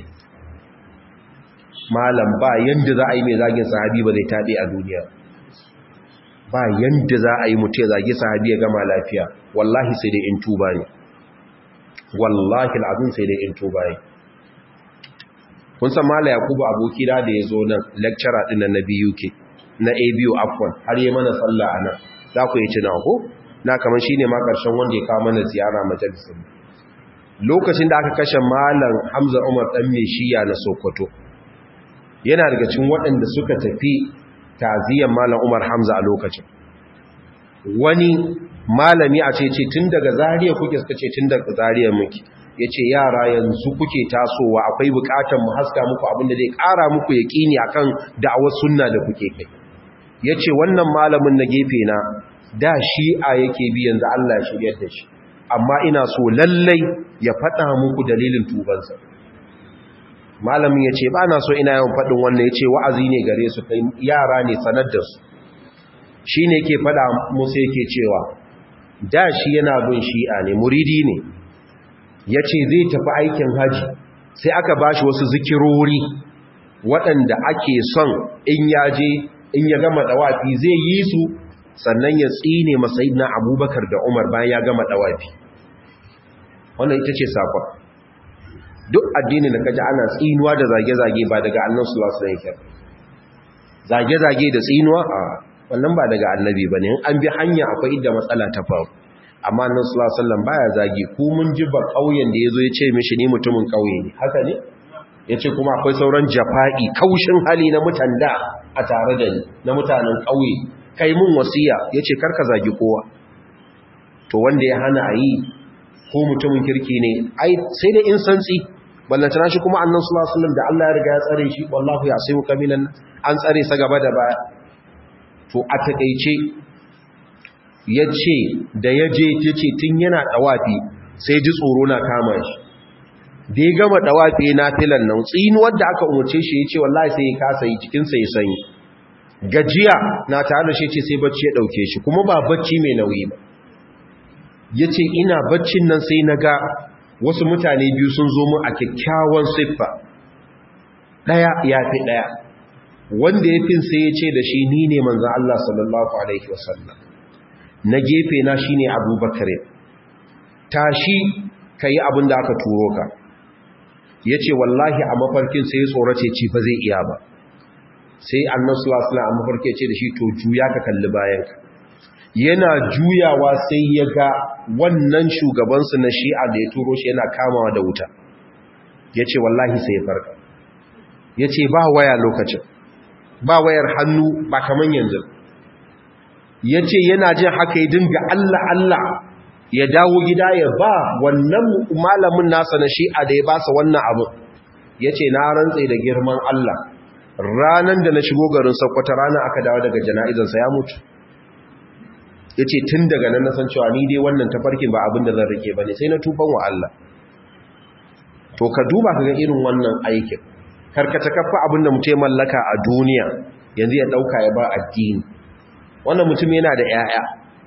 malam ba yanda za a yi mai zagin sahabi ba zai tabe a duniya ba yanda za a yi mutu ya zagi sahabi ya gama lafiya wallahi sai dai in tuba ne wallahi al'azim sai dai in tuba ne kun san mala yakubu aboki da da ya zo nan lecturer din na BUK na ABU afwan har yi mana sallah anan za ku yi tuna ko na kaman shine ma karshen wanda ya kawo mana ziyara majalisar lokacin da aka kashe malam Hamza Umar dan Meshiya na Sokoto yana daga cikin waɗanda suka tafi taziyan malam Umar Hamza a lokacin wani malami a ce ce tun daga zariya kuke suka ce tun daga zariya muke ya ce yara yanzu kuke tasowa akwai bukatar mu haska muku abinda zai kara muku ya ƙini a kan da'awar sunna da kuke kai ya ce wannan malamin na gefe na da shi'a yake bi yanzu Allah ya shiryar da shi amma ina so lallai ya faɗa muku dalilin tubansa malamin ya ce ba na so ina yawan faɗin wannan ya ce wa'azi ne gare su kai yara ne sanar da su shi ne ke faɗa musu yake cewa da shi yana bin shi'a ne muridi ne ya ce zai tafi aikin haji sai aka ba shi wasu zikirori waɗanda ake son in ya je in ya gama ɗawafi zai yi su sannan ya tsine masai na abubakar da umar bayan ya gama ɗawafi wannan ita ce sakon duk addini da kaji ana tsinuwa da zage-zage ba daga annan sulasu da yake zage-zage da tsinuwa a wannan ba daga annabi ba ne an bi hanya akwai inda matsala ta faru amma nan sallallahu baya zagi ku mun ji ba kauyen da yazo ya ce mishi ni mutumin kauye ne haka ne yace kuma akwai sauran jafa'i kaushin hali na mutanda a tare da ni na mutanen kauye kai mun wasiya yace karka zagi kowa to wanda ya hana ayi ko mutumin kirki ne ai sai da in santsi ballantana shi kuma annan sallallahu alaihi da Allah ya riga ya tsare shi wallahu ya sai kaminan an tsare sa gaba da baya to a takeice ya ce da ya je ta ce tun yana ɗawafi sai ji tsoro na kama shi da ya gama ɗawafi na filan nan tsinuwar da aka umarce shi ya ce wallahi sai ya kasa yi cikinsa ya sanyi gajiya na tare da shi ce sai bacci ya ɗauke shi kuma ba bacci mai nauyi ba ya ce ina baccin nan sai na ga wasu mutane biyu sun zo mu a kyakkyawan siffa ɗaya ya fi ɗaya wanda ya fin sai ya ce da shi ni ne manzan Allah sallallahu Alaihi wasallam na gefe na shine abubakar tashi ka yi abin da aka turo ka ya ce wallahi a mafarkin sai ya tsorace ci fa zai iya ba sai annabi sallallahu alaihi wasallam mafarki ce da shi to juya ka kalli bayanka yana juyawa sai ya ga wannan shugabansu na shi'a da ya turo shi yana kamawa da wuta ya ce wallahi sai ya farka ya ce ba waya lokacin ba wayar hannu ba kaman yanzu ya ce yana jin haka ya dinga Allah Allah ya dawo gida ya ba wannan malamin nasa na shi'a da ya ba sa wannan abu ya ce na rantse da girman Allah ranar da na shigo garin sakwata ranar aka dawo daga jana'izansa ya mutu ya ce tun daga nan nasan cewa ni dai wannan tafarkin ba abin da zan rike ba ne sai na tuban wa Allah to ka duba ka ga irin wannan aikin karkata kafa abin da mutum mallaka a duniya yanzu ya dauka ya ba addini wannan mutum yana da 'ya'ya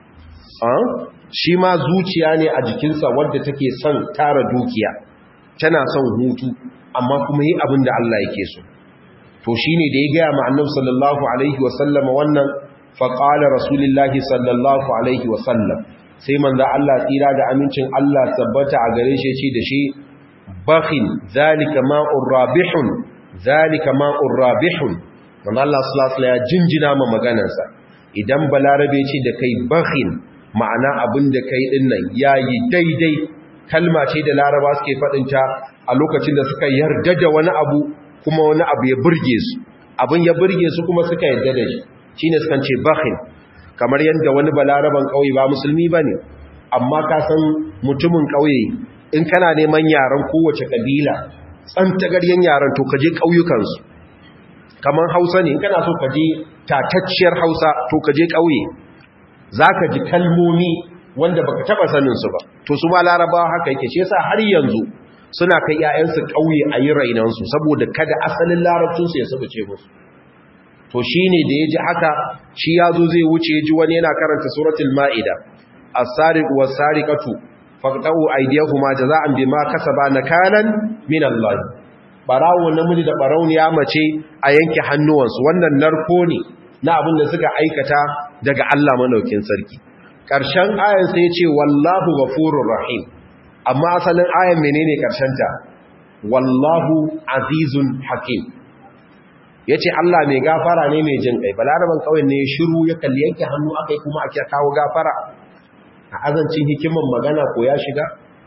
shi ma zuciya ne a jikinsa wadda take son tara dukiya tana son hutu amma kuma yi abin da Allah yake so to shine da ya gaya ma annabi sallallahu alaihi wasallam wannan faƙala rasulullahi sallallahu alaihi wasallam sai manza Allah tsira da amincin Allah tabbata a gare shi ce da shi bakhin zalika ma'ur rabihun zalika ma'ur rabihun manza Allah sallallahu ya jinjina ma maganarsa idan balarabe ce da kai bakhin ma'ana abin da kai din nan yayi daidai kalma ce da laraba suke faɗinta a lokacin da suka yarda da wani abu kuma wani abu ya burge su abin ya burge su kuma suka yarda da shi shi ne sukan ce bakhin kamar yadda wani balaraban ƙauye ba musulmi ba ne amma ka san mutumin ƙauye in kana neman yaren kowace ƙabila tsantagaryen yaren to kaje ƙauyukansu kamar hausa ne in kana so kaje tatacciyar hausa to kaje ƙauye za ka ji kalmomi wanda baka taɓa saninsu ba to su ma larabawa haka yake shi yasa har yanzu suna kai 'ya'yansu ƙauye a yi rainansu saboda kada asalin larabcinsu ya sabuce musu to shi ne da ya ji haka shi ya zo zai wuce ji wani yana karanta suratul ma'ida as-sariq was-sariqatu faqta'u aydiyahuma jazaa'an bima kasaba nakalan min Allah barawo namiji da barauniya mace a yanke hannuwansu wannan narko ne na abin da suka aikata daga Allah manaukin sarki ƙarshen ayan sai ya ce wallahu ghafurur rahim amma asalin ayan menene ƙarshen ta wallahu azizun hakim ya ce Allah mai gafara ne mai jin ƙai balaraban kawai ne shiru ya kalli yanke hannu aka yi kuma ake kawo gafara a azancin hikiman magana ko ya shiga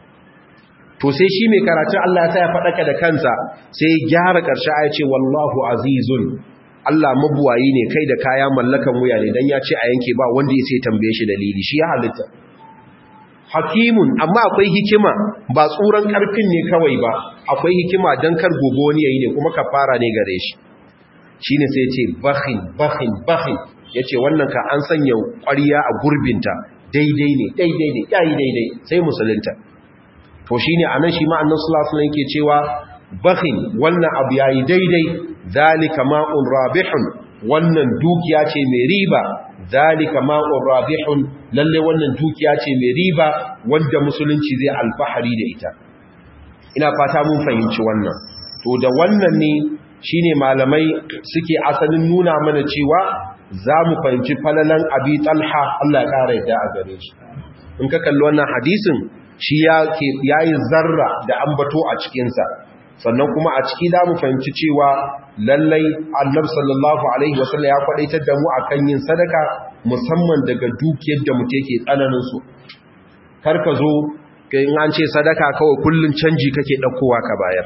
to sai shi mai karatun Allah ya sa ya faɗaka da kansa sai ya gyara ƙarshe a ya ce wallahu azizun Allah mabuwayi ne kai da kaya mallakan wuya ne don ya ce a yanke ba wanda ya sai tambaye shi dalili shi ya halitta hakimun amma akwai hikima ba tsuran ƙarfin ne kawai ba akwai hikima don kar gobe wani yayi ne kuma kafara ne gare shi shi ne sai ce bakhin bakhin bakhin ya ce wannan ka an sanya ƙwariya a gurbinta daidai ne daidai ne yayi daidai sai musulunta to shi ne a nan shi ma'annan sulasulan ke cewa bakhin wannan abu yayi daidai zalika ma'un rabihun wannan dukiya ce mai riba zalika ma'un rabihun lalle wannan dukiya ce mai riba wanda musulunci zai alfahari da ita ina fata mun fahimci wannan to da wannan ne shi ne malamai suke asalin nuna mana cewa za mu fahimci falalan abi talha Allah ya ƙara yadda a gare shi in ka kalli wannan hadisin shi ya yi zarra da ambato a cikinsa sannan kuma a ciki za mu fahimci cewa lallai annab sallallahu alaihi wasallam ya kwadaitar da mu akan yin sadaka musamman daga dukiyar da muke ke tsananin su kar ka zo in an ce sadaka kawai kullun canji kake ɗaukowa ka bayar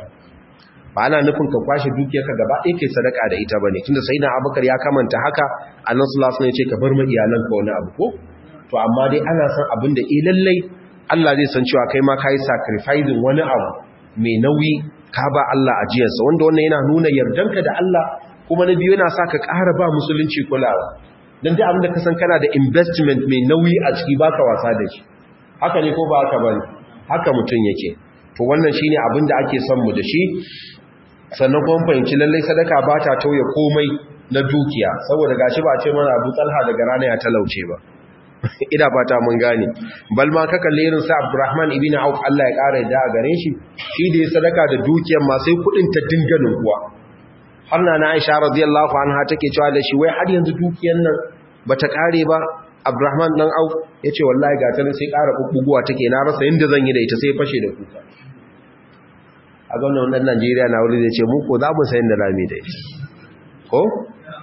ba ana nufin ka kwashe dukiyarka gaba ɗaya kai sadaka da ita bane tunda sai na abubakar ya kamanta haka annabi sallallahu alaihi wasallam ya ce ka bar ma iyalanka wani abu ko to amma dai ana san abin da eh lallai Allah zai san cewa kai ma kai sacrificing wani abu mai nauyi ka ba Allah ajiyarsa wanda wannan yana nuna yardanka da Allah kuma na biyu yana sa ka ƙara ba musulunci kulawa dan dai abin da ka san kana da investment mai nauyi a ciki baka wasa da shi haka ne ko ba haka bane haka mutum yake to wannan shine abin da ake son mu da shi sannan kuma fahimci lallai sadaka ba ta tauye komai na dukiya saboda gashi ba ce mana Abu Talha daga rana ya talauce ba ina fata mun gane bal ma ka kalle irin sa Abdurrahman ibn Auf Allah ya kara da a gare shi shi da ya sadaka da dukiyar ma sai kudin ta dinganin kuwa har na Aisha radiyallahu anha take cewa da shi wai har yanzu dukiyar nan bata kare ba Abdurrahman dan Auf yace wallahi ga ta sai kara bubbuguwa take na rasa inda zan yi da ita sai fashe da kuka a gwamnan wannan Najeriya na wuri zai ce mu ko za mu sayin da lami da ita ko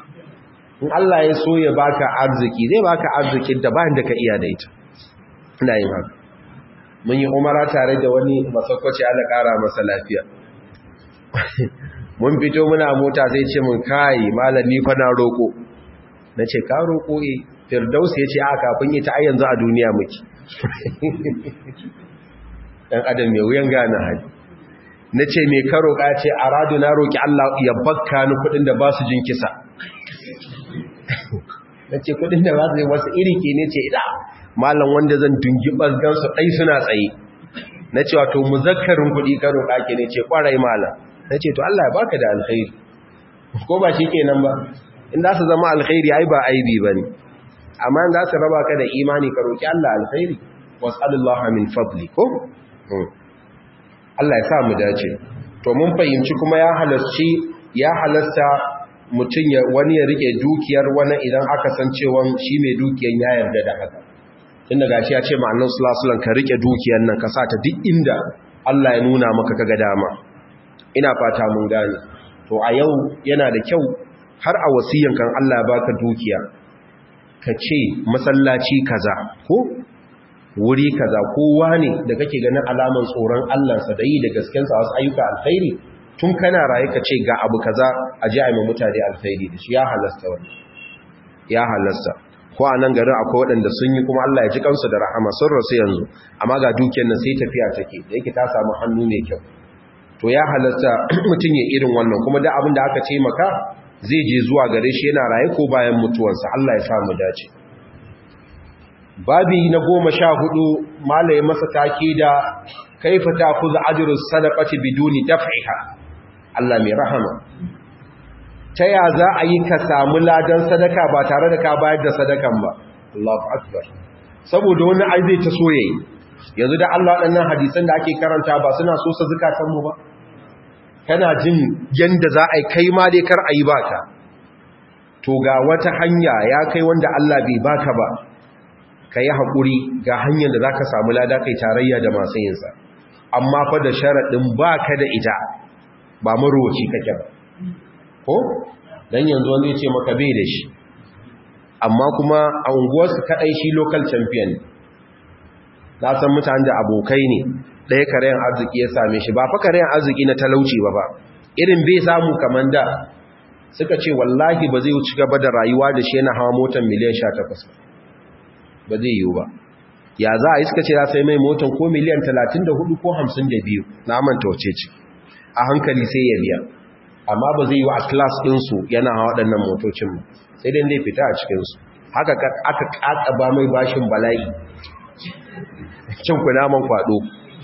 in Allah ya so ya baka arziki zai baka arzikin da bayan da ka iya da ita ina yin haka mun yi umara tare da wani masakwaci Allah kara masa lafiya mun fito muna mota sai ce mun kai malami fa na roko nace ka roko eh firdaus ya ce a kafin ita ai yanzu a duniya muke dan adam mai wuyan gane hali nace me ka roka ce aradu na roki Allah ya bakka ni kudin da ba su jin kisa nace kudin da ba su yi wasu iri ke ne ce ida malam wanda zan dungi bazgan su dai suna tsaye nace wato muzakkarin kudi ka roka ke ne ce kwarai malam nace to Allah ya baka da alkhairi ko ba shi kenan ba in za su zama alkhairi ai ba aibi bane amma in za su raba ka da imani ka roki Allah alkhairi was'alullaha min fadli ko Allah ya sa mu dace to mun fahimci kuma ya halarci ya halasta mutum ya wani ya rike dukiyar wani idan aka san cewa shi mai dukiyar ya yarda da haka tun da gashi ya ce ma annabi sallallahu alaihi wasallam ka rike dukiyar nan ka sa ta duk inda Allah ya nuna maka kaga dama ina fata mun gane to a yau yana da kyau har a wasiyan kan Allah ya baka dukiya ka ce masallaci kaza ko wuri kaza kowa ne da kake ganin alaman tsoron Allahnsa da yi da gaskensa wasu ayyuka alkhairi tun kana raye ka ce ga abu kaza a ji a yi mutane alkhairi da shi ya halasta wani ya halasta ko a nan garin akwai waɗanda sun yi kuma Allah ya ji kansu da rahama sun rasu yanzu amma ga dukiyar nan sai tafiya take da yake ta samu hannu mai kyau to ya halasta mutum ya irin wannan kuma da abin da aka ce maka zai je zuwa gare shi yana raye ko bayan mutuwarsa Allah ya sa mu dace babi na goma sha hudu malaye masa take da kaifa ta kuza ajrus sadaqati biduni daf'iha Allah mai rahama ta ya za a yi ka samu ladan sadaka ba tare da ka bayar da sadakan ba Allahu akbar saboda wani ai zai ta soyayi yanzu da Allah waɗannan hadisan da ake karanta ba suna so sa zakatan mu ba kana jin yanda za a yi kai ma dai kar a yi baka to ga wata hanya ya kai wanda Allah bai baka ba ka yi haƙuri ga hanyar da za ka samu lada kai tarayya da masu yinsa amma fa da sharaɗin ba ka da ita ba marowaci kake ba ko don yanzu wanda ya ce maka bai da shi amma kuma a unguwarsu kaɗai shi local champion na san mutane da abokai ne ɗaya karayen arziki ya same shi ba fa karayen arziki na talauci ba ba irin bai samu kamar da suka ce wallahi ba zai ci gaba da rayuwa da shi yana hawa motar miliyan 18 ba zai yiwu ba ya za a yi suka ce ya sai mai motan ko miliyan 34 ko 52 na manta wace ce a hankali sai ya biya amma ba zai yi wa a class ɗinsu yana hawa waɗannan motocin ba sai dai dai fita a cikinsu haka aka ƙaƙa ba mai bashin bala'i cin kunaman kwaɗo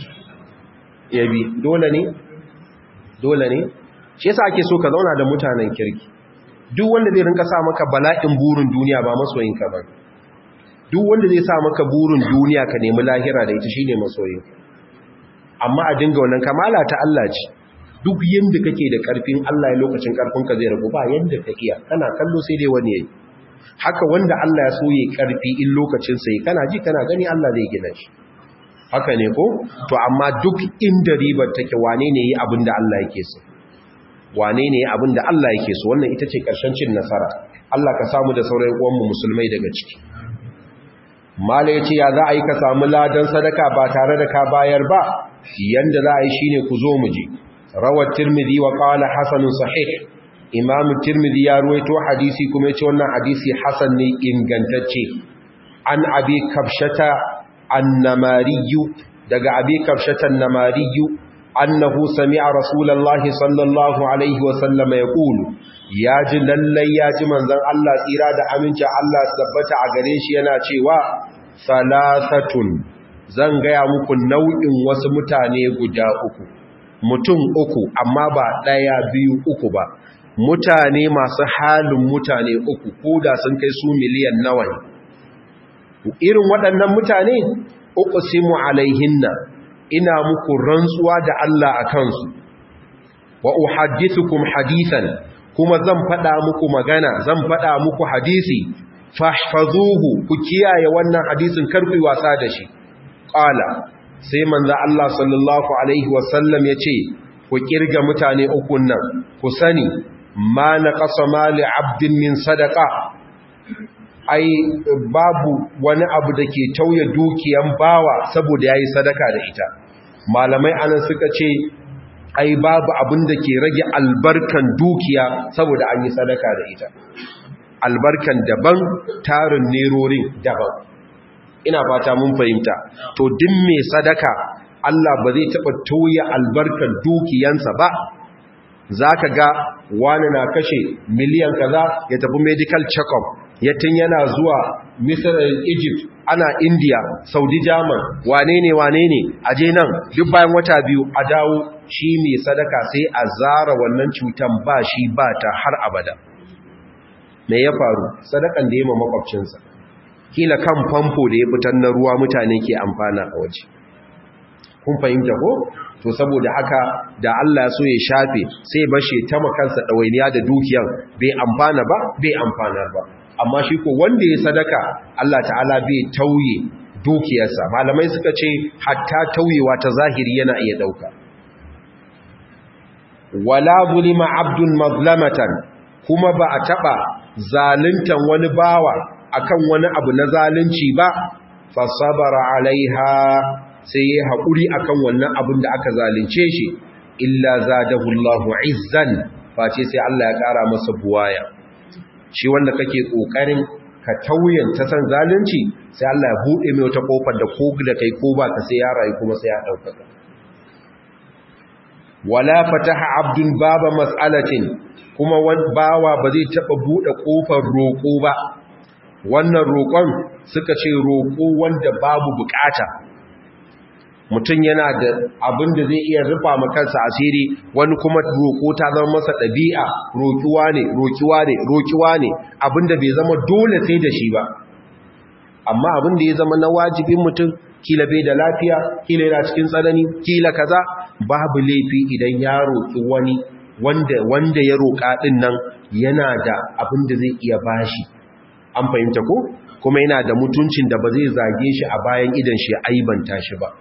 ya bi dole ne dole ne shi yasa ake so ka zauna da mutanen kirki duk wanda zai rinka sa maka bala'in burin duniya ba masoyinka ba duk wanda zai sa maka burin duniya ka nemi lahira da ita shine masoyin amma a dinga wannan kamala ta Allah ce duk yanda kake da karfin Allah ya lokacin karfin ka zai rabu ba yanda ka iya kana kallo sai dai wani yayi haka wanda Allah ya so yayi karfi in lokacin sai kana ji kana gani Allah zai gina shi haka ne ko to amma duk inda ribar take wane ne yi abin da Allah yake so wane ne abin da Allah yake so wannan ita ce karshen cin nasara Allah ka samu da sauran uwanmu musulmai daga ciki mala ya ce ya za a yi ka samu ladan sadaka ba tare da ka bayar ba yanda za a yi shi ne ku zo mu ji rawar tirmidhi wa qala hasanun sahih imam tirmidhi ya ruwaito hadisi kuma ya ce wannan hadisi hasan ne ingantacce an abi kabshata annamariyu daga abi kabshata annamariyu annahu sami'a rasulullahi sallallahu alaihi wa sallama yaqulu ya ji lallai ya ji manzon Allah tsira da aminci Allah tabbata a gare shi yana cewa salasatun zan gaya muku nau'in wasu mutane guda uku mutum uku amma ba ɗaya biyu uku ba mutane masu halin mutane uku ko da sun kai su miliyan nawa ne irin waɗannan mutane uku simu alaihinna ina muku rantsuwa da Allah a kansu wa uhaddithukum hadithan kuma zan faɗa muku magana zan faɗa muku hadisi fahfazuhu ku kiyaye wannan hadisin karku wasa da shi qala sai manzo Allah sallallahu alaihi wasallam yace ku kirga mutane ukun nan ku sani ma naqasa mali abdin min sadaqa ai babu wani abu da ke tauye dukiyan bawa saboda yayi sadaka da ita malamai anan suka ce ai babu abin da ke rage albarkan dukiya saboda an yi sadaka da ita albarkan daban tarin nerorin daban ina fata mun fahimta to din mai sadaka Allah ba zai taɓa toye albarkan dukiyansa ba za ka ga wani na kashe miliyan kaza ya tafi medical check-up ya tun yana zuwa misir egypt ana india saudi german wane ne wane ne aje nan duk bayan wata biyu a dawo shi mai sadaka sai a zara wannan cutan ba shi ba ta har abada me ya faru sadakan da ya ma makwabcinsa kila kan famfo da ya fitar na ruwa mutane ke amfana a waje kun fahimta ko to saboda haka da Allah so ya shafe sai bashi ta makansa dawainiya da dukiyar bai amfana ba bai amfanar ba amma shi ko wanda ya sadaka Allah ta'ala bai tauye dukiyarsa malamai suka ce hatta tauyewa ta zahiri yana iya dauka wala zulima abdun mazlamatan kuma ba a taba zaluntan wani bawa akan wani abu na zalunci ba fa sabara alaiha sai ya haƙuri akan wannan abin da aka zalunce shi illa zadahu Allahu izzan face sai Allah ya ƙara masa buwaya shi wanda kake kokarin ka tauyen ta san zalunci sai Allah ya bude mai wata kofar da ko da kai ko ba ka sai ya rayu kuma sai ya dauka wala fataha abdun baba mas'alatin kuma bawa ba zai taba bude kofar roko ba wannan roƙon suka ce roƙo wanda babu bukata mutum yana da abin da zai iya rufa kansa asiri wani kuma roƙo ta zama masa ɗabi'a roƙiwa ne roƙiwa ne roƙiwa ne abin da bai zama dole sai da shi ba amma abin da ya zama na wajibin mutum kila bai da lafiya kila yana cikin tsanani kila kaza babu laifi idan ya roƙi wani wanda wanda ya roƙa ɗin nan yana da abin da zai iya bashi an fahimta ko kuma yana da mutuncin da ba zai zage shi a bayan idan shi aibanta shi ba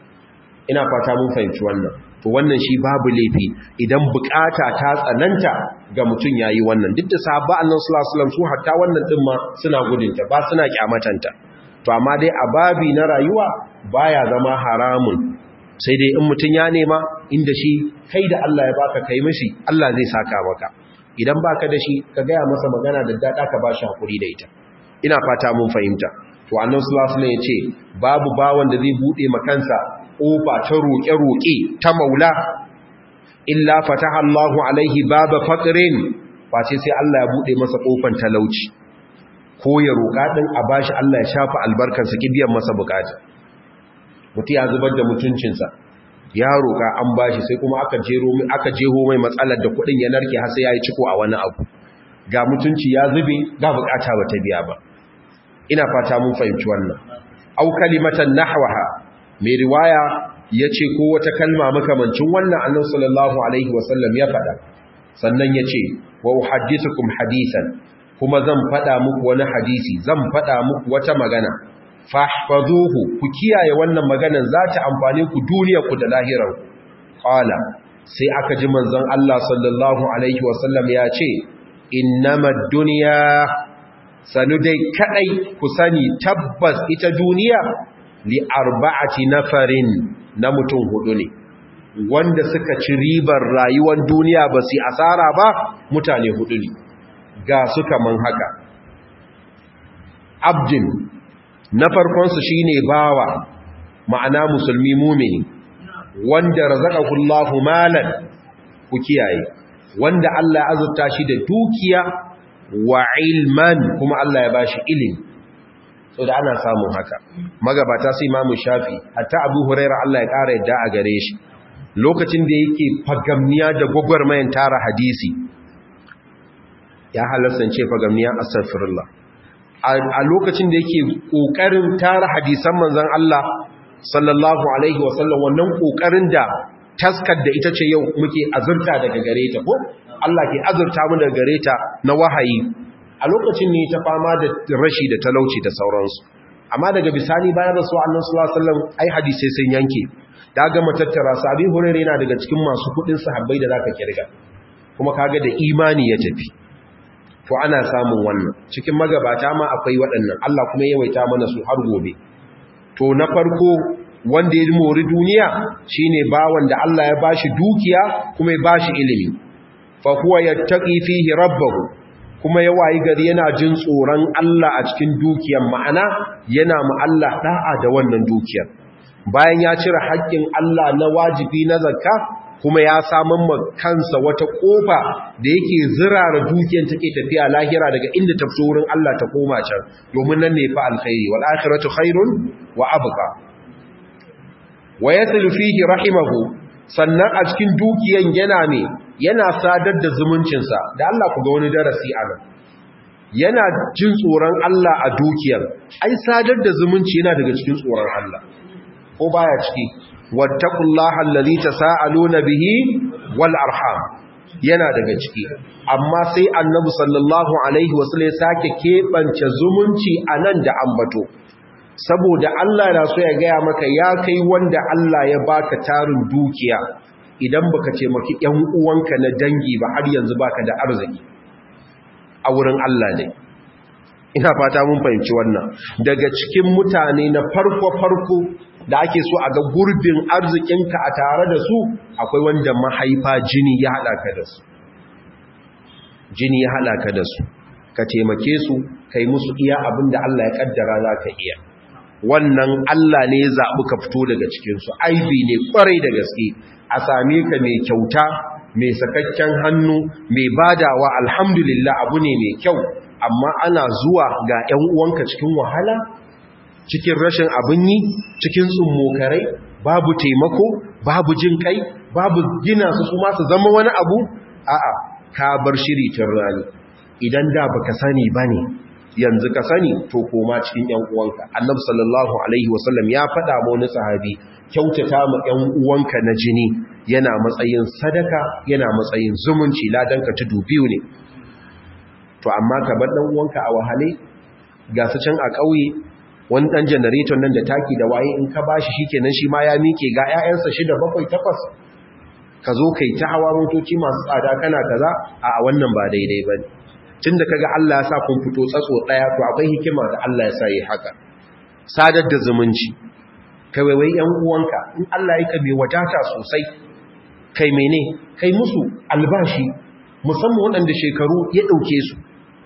ina fata mun fahimci wannan to wannan shi babu laifi idan bukata ta tsananta ga mutum yayi wannan duk da sahabba annabi sallallahu alaihi wasallam su hatta wannan din ma suna gudunta ba suna kyamatanta to amma dai a babi na rayuwa baya zama haramun sai dai in mutum ya nema inda shi kai da Allah ya baka kai mishi Allah zai saka maka idan baka da shi ka gaya masa magana da dada ka bashi hakuri da ita ina fata mun fahimta to annabi sallallahu alaihi wasallam ya ce babu bawan da zai bude makansa ƙofa ta roƙe-roƙe ta maula illa fataha Allahu alaihi baba faqrin face sai Allah ya bude masa ƙofan talauci ko ya roƙa din a bashi Allah ya shafa albarkarsa kibiyan masa bukata mutum ya zubar da mutuncinsa ya roƙa an bashi sai kuma aka jero aka jeho mai matsalar da kuɗin ya narke har sai yayi ciko a wani abu ga mutunci ya zube ga bukata ba ta biya ba ina fata mun fahimci wannan au kalimatan nahwaha mai riwaya ya ce ko wata kalma makamancin wannan annan sallallahu alaihi wasallam ya faɗa sannan ya ce wa uhaddithukum hadisan kuma zan faɗa muku wani hadisi zan faɗa muku wata magana fahfazuhu ku kiyaye wannan maganan za ta amfane ku duniyarku da lahirarku qala sai aka ji manzon Allah sallallahu alaihi wasallam ya ce innamad dunya sanu dai kadai ku sani tabbas ita duniya li arba'ati nafarin na mutum hudu ne wanda suka ci ribar rayuwar duniya ba su asara ba mutane hudu ne ga su kaman haka abdin na farkonsu shine bawa ma'ana musulmi mumini wanda razaqahullahu malan ku kiyaye wanda Allah ya azurta shi da dukiya wa ilman kuma Allah ya bashi ilimi so da ana samun haka magabata sai imamu shafi hatta abu huraira Allah ya ƙara yadda a gare shi lokacin da yake fagamniya da gwagwarmayan tara hadisi ya halasance fagamniya astaghfirullah a lokacin da yake kokarin tara hadisan manzon Allah sallallahu alaihi wasallam wannan kokarin da taskar da ita ce yau muke azurta daga gare ta ko Allah ke azurta mu daga gare ta na wahayi a lokacin ne ta fama da rashi da talauci da sauransu amma daga bisani bayan rasu annan sallallahu alaihi wasallam ai hadisi sun yanke da ga matattara sabi hurare yana daga cikin masu kudin sahabbai da zaka kirga kuma kaga da imani ya tafi to ana samun wannan cikin magabata ma akwai waɗannan Allah kuma ya yawaita mana su har gobe to na farko wanda ya mori duniya shine bawan da Allah ya bashi dukiya kuma ya bashi ilimi fa huwa yattaqi fihi rabbahu kuma ya wayi gari yana jin tsoron Allah a cikin dukiyar ma'ana yana mu Allah da'a da wannan dukiyar bayan ya cire haƙƙin Allah na wajibi na zakka kuma ya samun ma kansa wata kofa da yake zirara dukiyar take tafiya lahira daga inda ta fito wurin Allah ta koma can domin nan ne fa alkhairi wal akhiratu khairun wa abqa wa yaslu fihi rahimahu sannan a cikin dukiyan yana ne yana sadar da zumuncinsa da Allah ku ga wani darasi a nan yana jin tsoron Allah a dukiyar ai sadar da zumunci yana daga cikin tsoron Allah ko baya ciki wattaqullaha allazi tasaaluna bihi wal arham yana daga ciki amma sai annabi sallallahu alaihi wasallam sake kebance zumunci anan da ambato saboda Allah na so ya gaya maka ya kai wanda Allah ya baka tarin dukiya idan baka ce maki ƴan uwanka na dangi ba har yanzu baka da arziki a wurin Allah ne ina fata mun fahimci wannan daga cikin mutane na farko farko da ake so a ga gurbin arzikinka a tare da su akwai wanda mahaifa jini ya hada ka da su jini ya hada ka da su ka taimake su kai musu iya abin da Allah ya kaddara za ka iya wannan Allah ne ya zaɓi ka fito daga cikinsu aibi ne ƙwarai da gaske a same ka mai kyauta mai sakakken hannu mai badawa alhamdulillah abu ne mai kyau amma ana zuwa ga 'yan uwanka cikin wahala cikin rashin abin yi cikin tsummokarai babu taimako babu jin kai babu gina su kuma su zama wani abu a'a ka bar shiri tun rani idan da baka sani bane yanzu ka sani to koma cikin ƴan uwanka annabi sallallahu alaihi wasallam ya faɗa ma wani sahabi kyautata ma ƴan uwanka na jini yana matsayin sadaka yana matsayin zumunci ladan ka tudu biyu ne to amma ka bar dan uwanka a wahale ga su can a ƙauye wani ɗan janareton nan da taki da waye in ka bashi shikenan shi ma ya mike ga ƴaƴansa shida bakwai takwas ka zo kai ta hawa motoci masu tsada kana kaza a wannan ba daidai bane tunda kaga Allah ya sa kun fito tsatso daya to akwai hikima da Allah ya sa yi haka sadar da zumunci kai waiwai yan uwanka in Allah ya ka mai wadata sosai kai mene kai musu albashi musamman waɗanda shekaru ya ɗauke su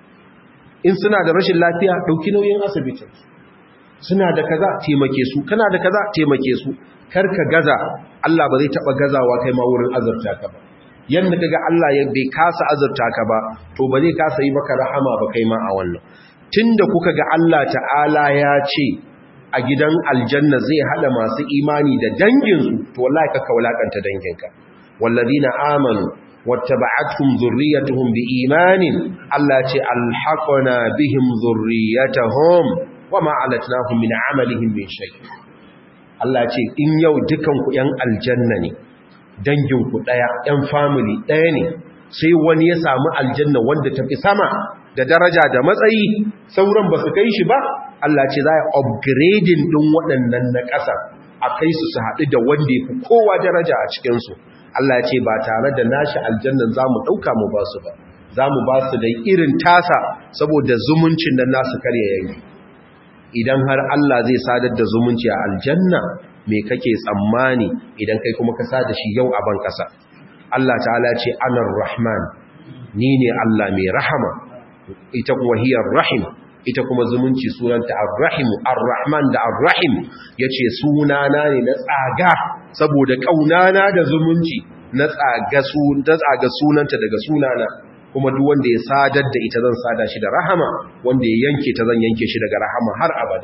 in suna da rashin lafiya ɗauki nauyin asibitin suna da kaza taimake su kana da kaza taimake su kar ka gaza Allah ba zai taɓa gazawa kai ma wurin azurta ka ba yadda kaga Allah ya bai kasa azurta ka ba to ba zai kasa yi maka rahama ba kai ma a wannan tunda kuka ga Allah ta'ala ya ce a gidan aljanna zai hada masu imani da danginsu to wallahi ka kaulakanta danginka wallazina amanu wattaba'atuhum dhurriyyatuhum biimanin Allah ya ce alhaqna bihim dhurriyyatuhum wama alatnahum min amalihim min shay Allah ya ce in yau dukan ku yan aljanna ne danginku ɗaya ‘yan family ɗaya ne sai wani ya samu aljanna wanda ta fi sama da daraja da matsayi sauran ba su kai shi ba Allah ce za a upgrading ɗin waɗannan na ƙasa a kai su su haɗu da wanda ya fi kowa daraja a cikinsu Allah ce ba tare da nashi aljannan za mu ɗauka mu ba su ba za mu ba su da irin tasa saboda zumuncin da nasu karya yayi idan har Allah zai sadar da zumunci a aljanna me kake tsammani idan kai kuma ka sada shi yau a ban kasa Allah ta'ala ce anar rahman ni ne Allah mai rahama ita kuma hiyar rahim ita kuma zumunci sunanta ar-rahim ar-rahman da ar-rahim yace sunana ne na tsaga saboda kaunana da zumunci na tsaga sun ta tsaga sunanta daga sunana kuma duk wanda ya sadar da ita zan sada shi da rahama wanda ya yanke ta zan yanke shi daga rahama har abada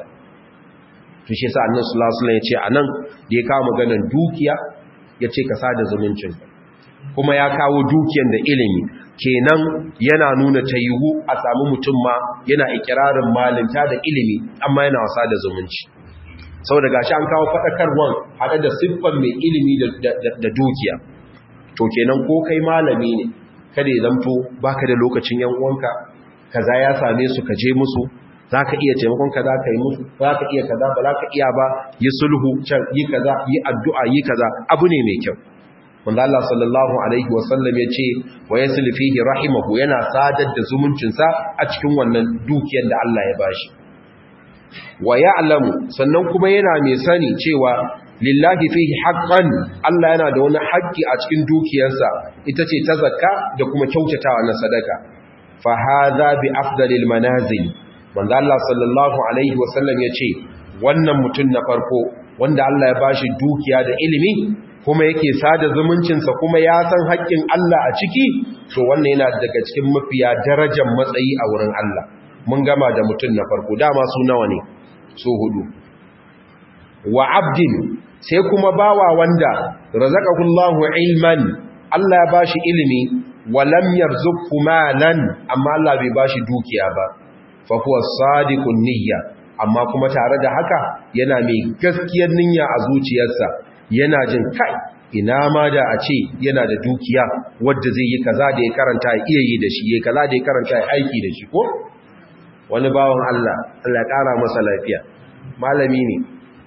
to shi yasa annabi sallallahu alaihi wasallam ya ce anan da ya kawo maganar dukiya ya ce ka sada zumuncin kuma ya kawo dukiyan da ilimi kenan yana nuna tayiwu a samu mutum ma yana ikirarin malinta da ilimi amma yana wasa da zumunci saboda gashi an kawo fadakarwan hada da siffan mai ilimi da dukiya to kenan ko kai malami ne kada ya zamto baka da lokacin yan uwanka kaza ya same su ka je musu za ka iya taimakon kaza ka yi musu za ka iya kaza ba za ka iya ba yi sulhu can yi kaza yi addu'a yi kaza abu ne mai kyau wanda Allah sallallahu alaihi wasallam ya ce wa yasli fihi rahimahu yana sadar da zumuncinsa a cikin wannan dukiyar da Allah ya bashi wa ya'lamu sannan kuma yana mai sani cewa lillahi fihi haqqan Allah yana da wani haƙƙi a cikin dukiyarsa ita ce ta zakka da kuma kyautatawa na sadaka fa hadha bi afdalil manazil wanda Allah sallallahu alaihi wasallam ya ce wannan mutum na farko wanda Allah ya bashi dukiya da ilimi kuma yake sada zumuncinsa kuma ya san haƙƙin Allah a ciki to wannan yana daga cikin mafiya darajar matsayi a wurin Allah mun gama da mutum na farko dama su nawa ne su hudu wa abdin sai kuma bawa wanda razaqahullahu ilman Allah ya bashi ilimi wa lam yarzuqhu malan amma Allah bai bashi dukiya ba fa huwa sadiqun niyya amma kuma tare da haka yana mai gaskiyar niyya a zuciyarsa yana jin kai ina ma da a ce yana da dukiya wadda zai yi kaza da ya karanta ya iya yi da shi ya kaza da ya karanta ya aiki da shi ko wani bawan Allah Allah ya kara masa lafiya malami ne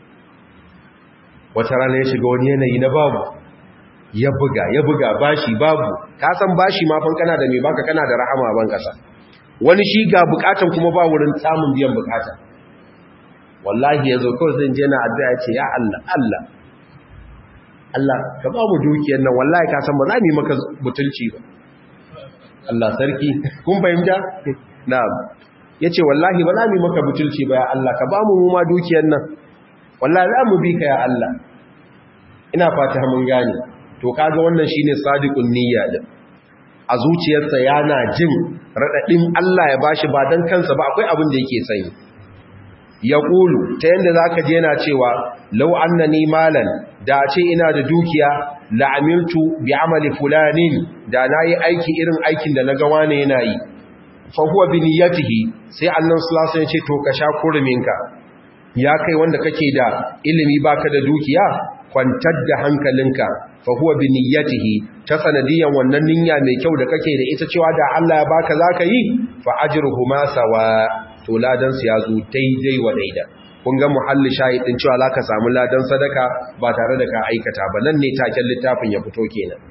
wata rana ya shiga wani yanayi na babu ya buga ya buga bashi babu ka san bashi ma fan kana da me baka kana da rahama ban kasa wani shi ga bukatan kuma ba wurin samun biyan bukata wallahi yazo kawai zan je na addu'a ce ya Allah Allah Allah ka ba mu dukiyar nan wallahi ka san ba za mu yi maka butulci ba Allah sarki kun fahimta na'am yace wallahi ba za mu yi maka butulci ba ya Allah ka ba mu mu ma dukiyar nan wallahi za mu bi ka ya Allah ina fata mun gane to kaga wannan shine sadiqun niyya din a zuciyarsa yana jin radadin Allah ya bashi ba dan kansa ba akwai abin da yake sani ya ƙulu ta yadda za ka je yana cewa lau annani malan da ce ina da dukiya la'amiltu bi amali fulanin da na yi aiki irin aikin da na gawa ne yana yi fahuwa bi niyyatihi sai annan sulasa ya ce to ka sha kurminka ya kai wanda kake da ilimi baka da dukiya kwantar da hankalinka fahuwa bi niyyatihi ta sanadiyan wannan niyya mai kyau da kake da ita cewa da Allah ya baka zaka yi fa ajruhuma sawa to ladan su ya zo daidai wa daida kun ga muhalli shahidin cewa zaka samu ladan sadaka ba tare da ka aikata ba nan ne taken littafin ya fito kenan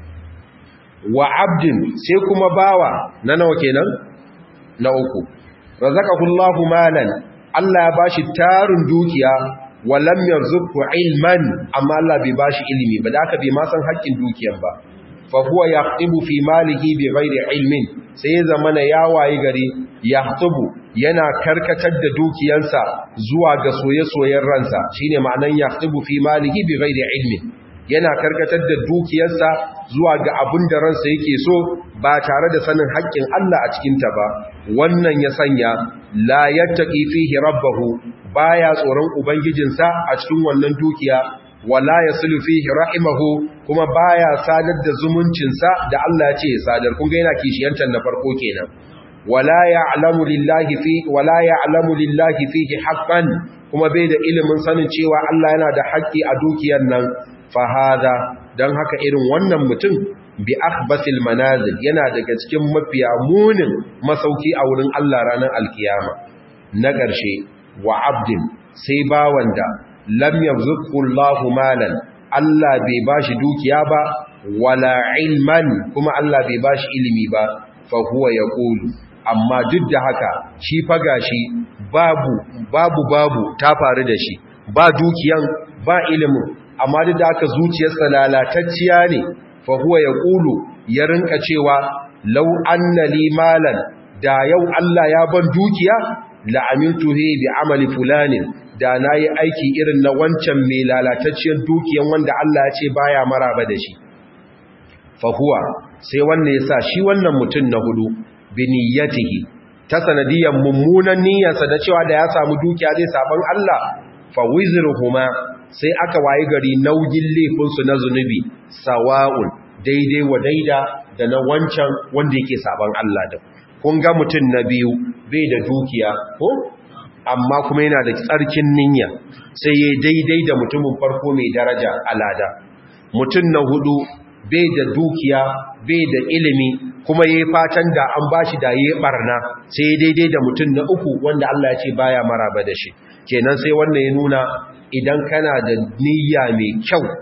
wa abdin sai kuma bawa na nawa kenan na uku razaqahullahu malan Allah ya bashi tarin dukiya wa lam yarzuqhu ilman amma Allah bai bashi ilimi ba da aka bai ma san haƙƙin dukiyar ba fa huwa yaqtibu fi malihi bi ghairi ilmin sai ya zamana ya wayi gari yaqtibu yana karkatar da dukiyarsa zuwa ga soye-soyen ransa shine ma'anan yaqtibu fi malihi bi ghairi ilmin yana karkatar da dukiyarsa zuwa ga abin da ransa yake so ba tare da sanin haƙƙin Allah a cikinta ba wannan ya sanya la yattaqi fihi rabbahu baya tsoron ubangijinsa a cikin wannan dukiya wala yaslu fihi rahimahu kuma baya sadar da zumuncinsa da Allah ya ce ya sadar kun ga yana kishiyantar na farko kenan wala ya'lamu lillahi fi wala ya'lamu lillahi fihi haqqan kuma bai da ilimin sanin cewa Allah yana da haƙƙi a dukiyar nan fahada don haka irin wannan mutum bi akhbasil manazil yana daga cikin mafiya munin masauki a wurin Allah ranar alkiyama na ƙarshe wa abdin sai bawan da lam yarzuqhu Allahu malan Allah bai bashi dukiya ba wala ilman kuma Allah bai bashi ilimi ba fa huwa yaqulu amma duk da haka shi fa gashi babu babu babu ta faru da shi ba dukiyan ba ilimin amma duk da aka zuciyarsa lalatacciya ne fa huwa yaqulu ya rinka cewa law anna li malan da yau Allah ya ban dukiya la amiltu bi amali fulanin da nayi aiki irin na wancan mai lalatacciyar dukiyan wanda Allah ya ce baya maraba da shi fa huwa sai wannan yasa shi wannan mutum na hudu bi niyyatihi ta sanadiyan mummunan niyyarsa da cewa da ya samu dukiya zai saban Allah fa wizruhuma sai aka wayi gari nauyin laifinsu na zunubi sawa'un daidai wa daida da na wancan wanda yake saban Allah da kun ga mutum na biyu bai da dukiya ko amma kuma yana da tsarkin niyya sai ya daidai da mutumin farko mai daraja alada mutum na hudu bai da dukiya bai da ilimi kuma yayi fatan da an bashi da yayi barna sai daidai da mutum na uku wanda Allah ya ce baya maraba da shi kenan sai wannan ya nuna idan kana da niyya mai kyau a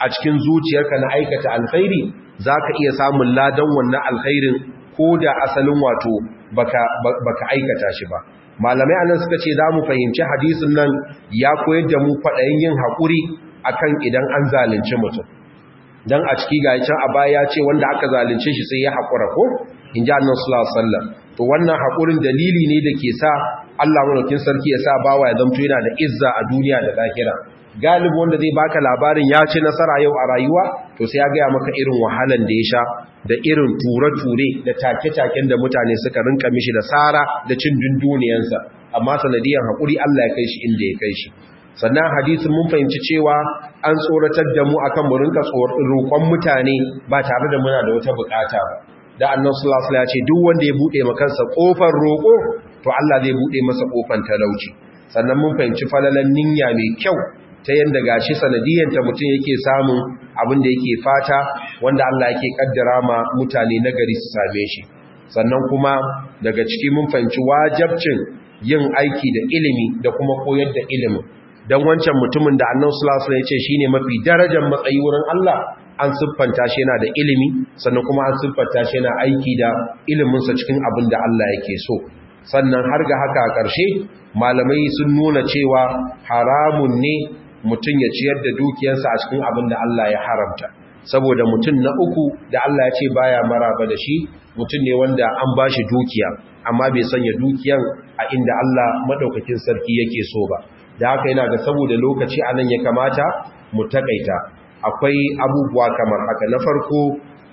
a cikin zuciyarka na aikata alkhairi zaka iya samun ladan wannan alkhairin ko da asalin wato baka baka aikata shi ba malamai anan suka ce za mu fahimci hadisin nan ya koyar da mu faɗayin yin haƙuri akan idan an zalunci mutum dan a ciki ga can a baya ya ce wanda aka zalunce shi sai ya haƙura ko in ji annan sallallahu alaihi wasallam to wannan haƙurin dalili ne da ke sa Allah madaukin sarki ya sa bawa ya zamto yana da izza a duniya da lahira galibi wanda zai baka labarin ya ci nasara yau a rayuwa to sai ya gaya maka irin wahalan da ya sha da irin ture-ture da take-taken da mutane suka rinka mishi da tsara da cin dunduniyansa amma sanadiyar haƙuri Allah ya kai shi inda ya kai shi sannan hadisin mun fahimci cewa an tsoratar da mu akan mu rinka roƙon mutane ba tare da muna da wata bukata ba da annan sulasula ya ce duk wanda ya buɗe makansa ƙofar roƙo to Allah zai buɗe masa ƙofar talauci sannan mun fahimci falalan niyya mai kyau ta yadda gashi sanadiyanta mutum yake samun abin da yake fata wanda Allah yake kaddara ma mutane nagari su same shi sannan kuma daga ciki mun fahimci wajabcin yin aiki da ilimi da kuma koyar da ilimin don wancan mutumin da annan sulasula ya ce shi ne mafi darajar matsayi wurin Allah an siffanta shi yana da ilimi sannan kuma an siffanta shi yana aiki da iliminsa cikin abin da Allah yake so sannan har ga haka a ƙarshe malamai sun nuna cewa haramun ne mutum ya ciyar da dukiyarsa a cikin abin da Allah ya haramta saboda mutum na uku da Allah ya ce baya maraba da shi mutum ne wanda an ba shi dukiya amma bai sanya dukiyan a inda Allah madaukakin sarki yake so ba da haka yana ga saboda lokaci a nan ya kamata mu takaita akwai abubuwa kamar haka na farko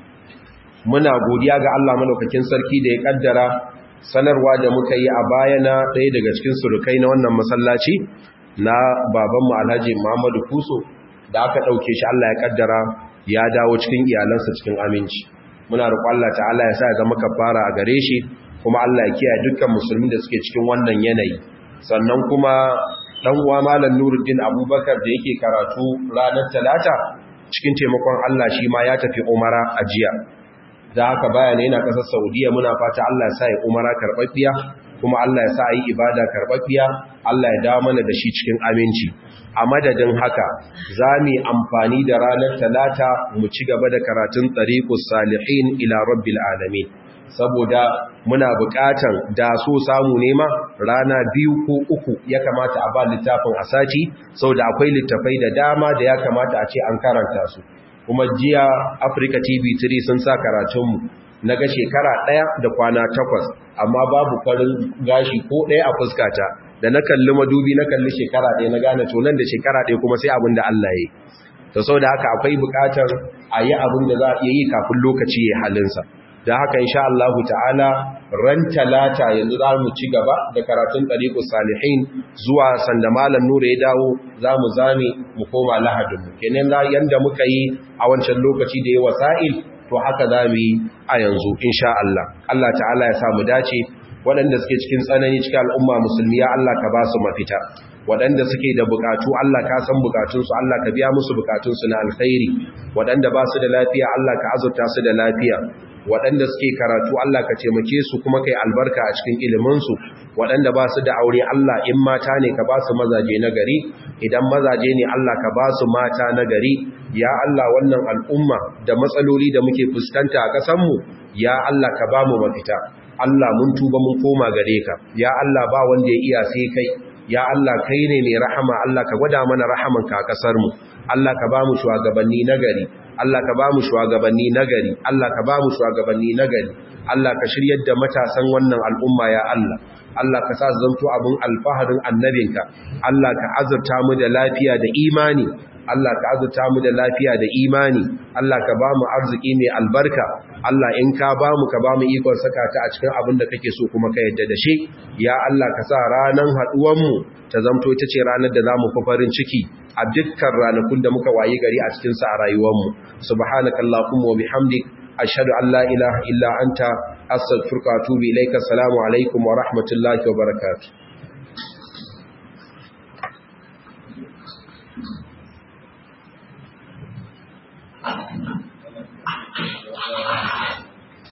muna godiya ga Allah madaukakin sarki da ya kaddara sanarwa da muka yi a baya na ɗaya daga cikin surukai na wannan masallaci na babanmu alhaji muhammadu kuso da aka ɗauke shi Allah ya kaddara ya dawo cikin iyalansa cikin aminci muna roƙon Allah ta'ala ya sa ya zama kafara a gare shi kuma Allah ya kiyaye dukkan musulmi da suke cikin wannan yanayi sannan kuma dan uwa malam Nuruddin Abubakar da yake karatu ranar Talata cikin taimakon Allah shi ma ya tafi Umara a jiya da haka bayana yana kasar Saudiya muna fata Allah ya sa ya Umara karbabbiya kuma Allah ya sa yi ibada karbabbiya Allah ya dawo mana da shi cikin aminci a madadin haka za mu amfani da ranar Talata mu ci gaba da karatun Tariqus Salihin ila Rabbil Alamin saboda muna buƙatan da so samu nema rana biyu ko uku ya kamata a ba littafin a sati saboda akwai littafai da dama da ya kamata a ce an karanta su kuma jiya Africa TV 3 sun sa karatunmu na ga shekara ɗaya da kwana takwas amma babu farin gashi ko ɗaya a fuskata da na kalli madubi na kalli shekara ɗaya na gane to nan da shekara ɗaya kuma sai abin da Allah ya yi to saboda haka akwai buƙatar a yi abin da za a iya yi kafin lokaci ya halinsa da haka insha Allah ta'ala ran talata yanzu za mu ci gaba da karatun tariqus salihin zuwa sanda malam nura ya dawo za mu zame mu koma lahadin mu kenan yanda muka yi a wancan lokaci da ya wasa'il to haka za mu yi a yanzu insha Allah Allah ta'ala ya sa mu dace waɗanda suke cikin tsanani cikin al'umma musulmi ya Allah ka ba su mafita waɗanda suke da bukatu Allah ka san bukatunsu Allah ka biya musu bukatunsu na alkhairi waɗanda ba su da lafiya Allah ka azurta su da lafiya waɗanda suke karatu Allah ka taimake su kuma kai albarka a cikin iliminsu waɗanda ba su da aure Allah in mata ne ka ba su mazaje na gari idan mazaje ne Allah ka ba su mata na gari ya Allah wannan al'umma da matsaloli da muke fuskanta a ƙasanmu ya Allah ka ba mu mafita Allah mun tuba mun koma gare ka ya Allah ba wanda ya iya sai kai ya Allah kai ne mai rahama Allah ka gwada mana rahamanka a ƙasarmu Allah ka ba mu shugabanni nagari Allah ka ba mu shugabanni nagari Allah ka ba mu shugabanni nagari Allah ka shiryar da matasan wannan al'umma ya Allah Allah ka sa zanto abin alfaharin annabinka Allah ka azurta mu da lafiya da imani Allah ka azurta mu da lafiya da imani Allah ka ba mu arziki mai albarka Allah in ka ba mu ka ba mu ikon saka ta a cikin abin da kake so kuma ka yadda da shi ya Allah ka sa ranan haduwan mu ta zamto ita ce ranar da zamu fi farin ciki a dukkan ranakun da muka wayi gari a cikin sa a rayuwar mu subhanakallahumma wa bihamdik ashhadu an la ilaha illa anta astaghfiruka wa atubu ilaika assalamu alaikum wa rahmatullahi wa barakatuh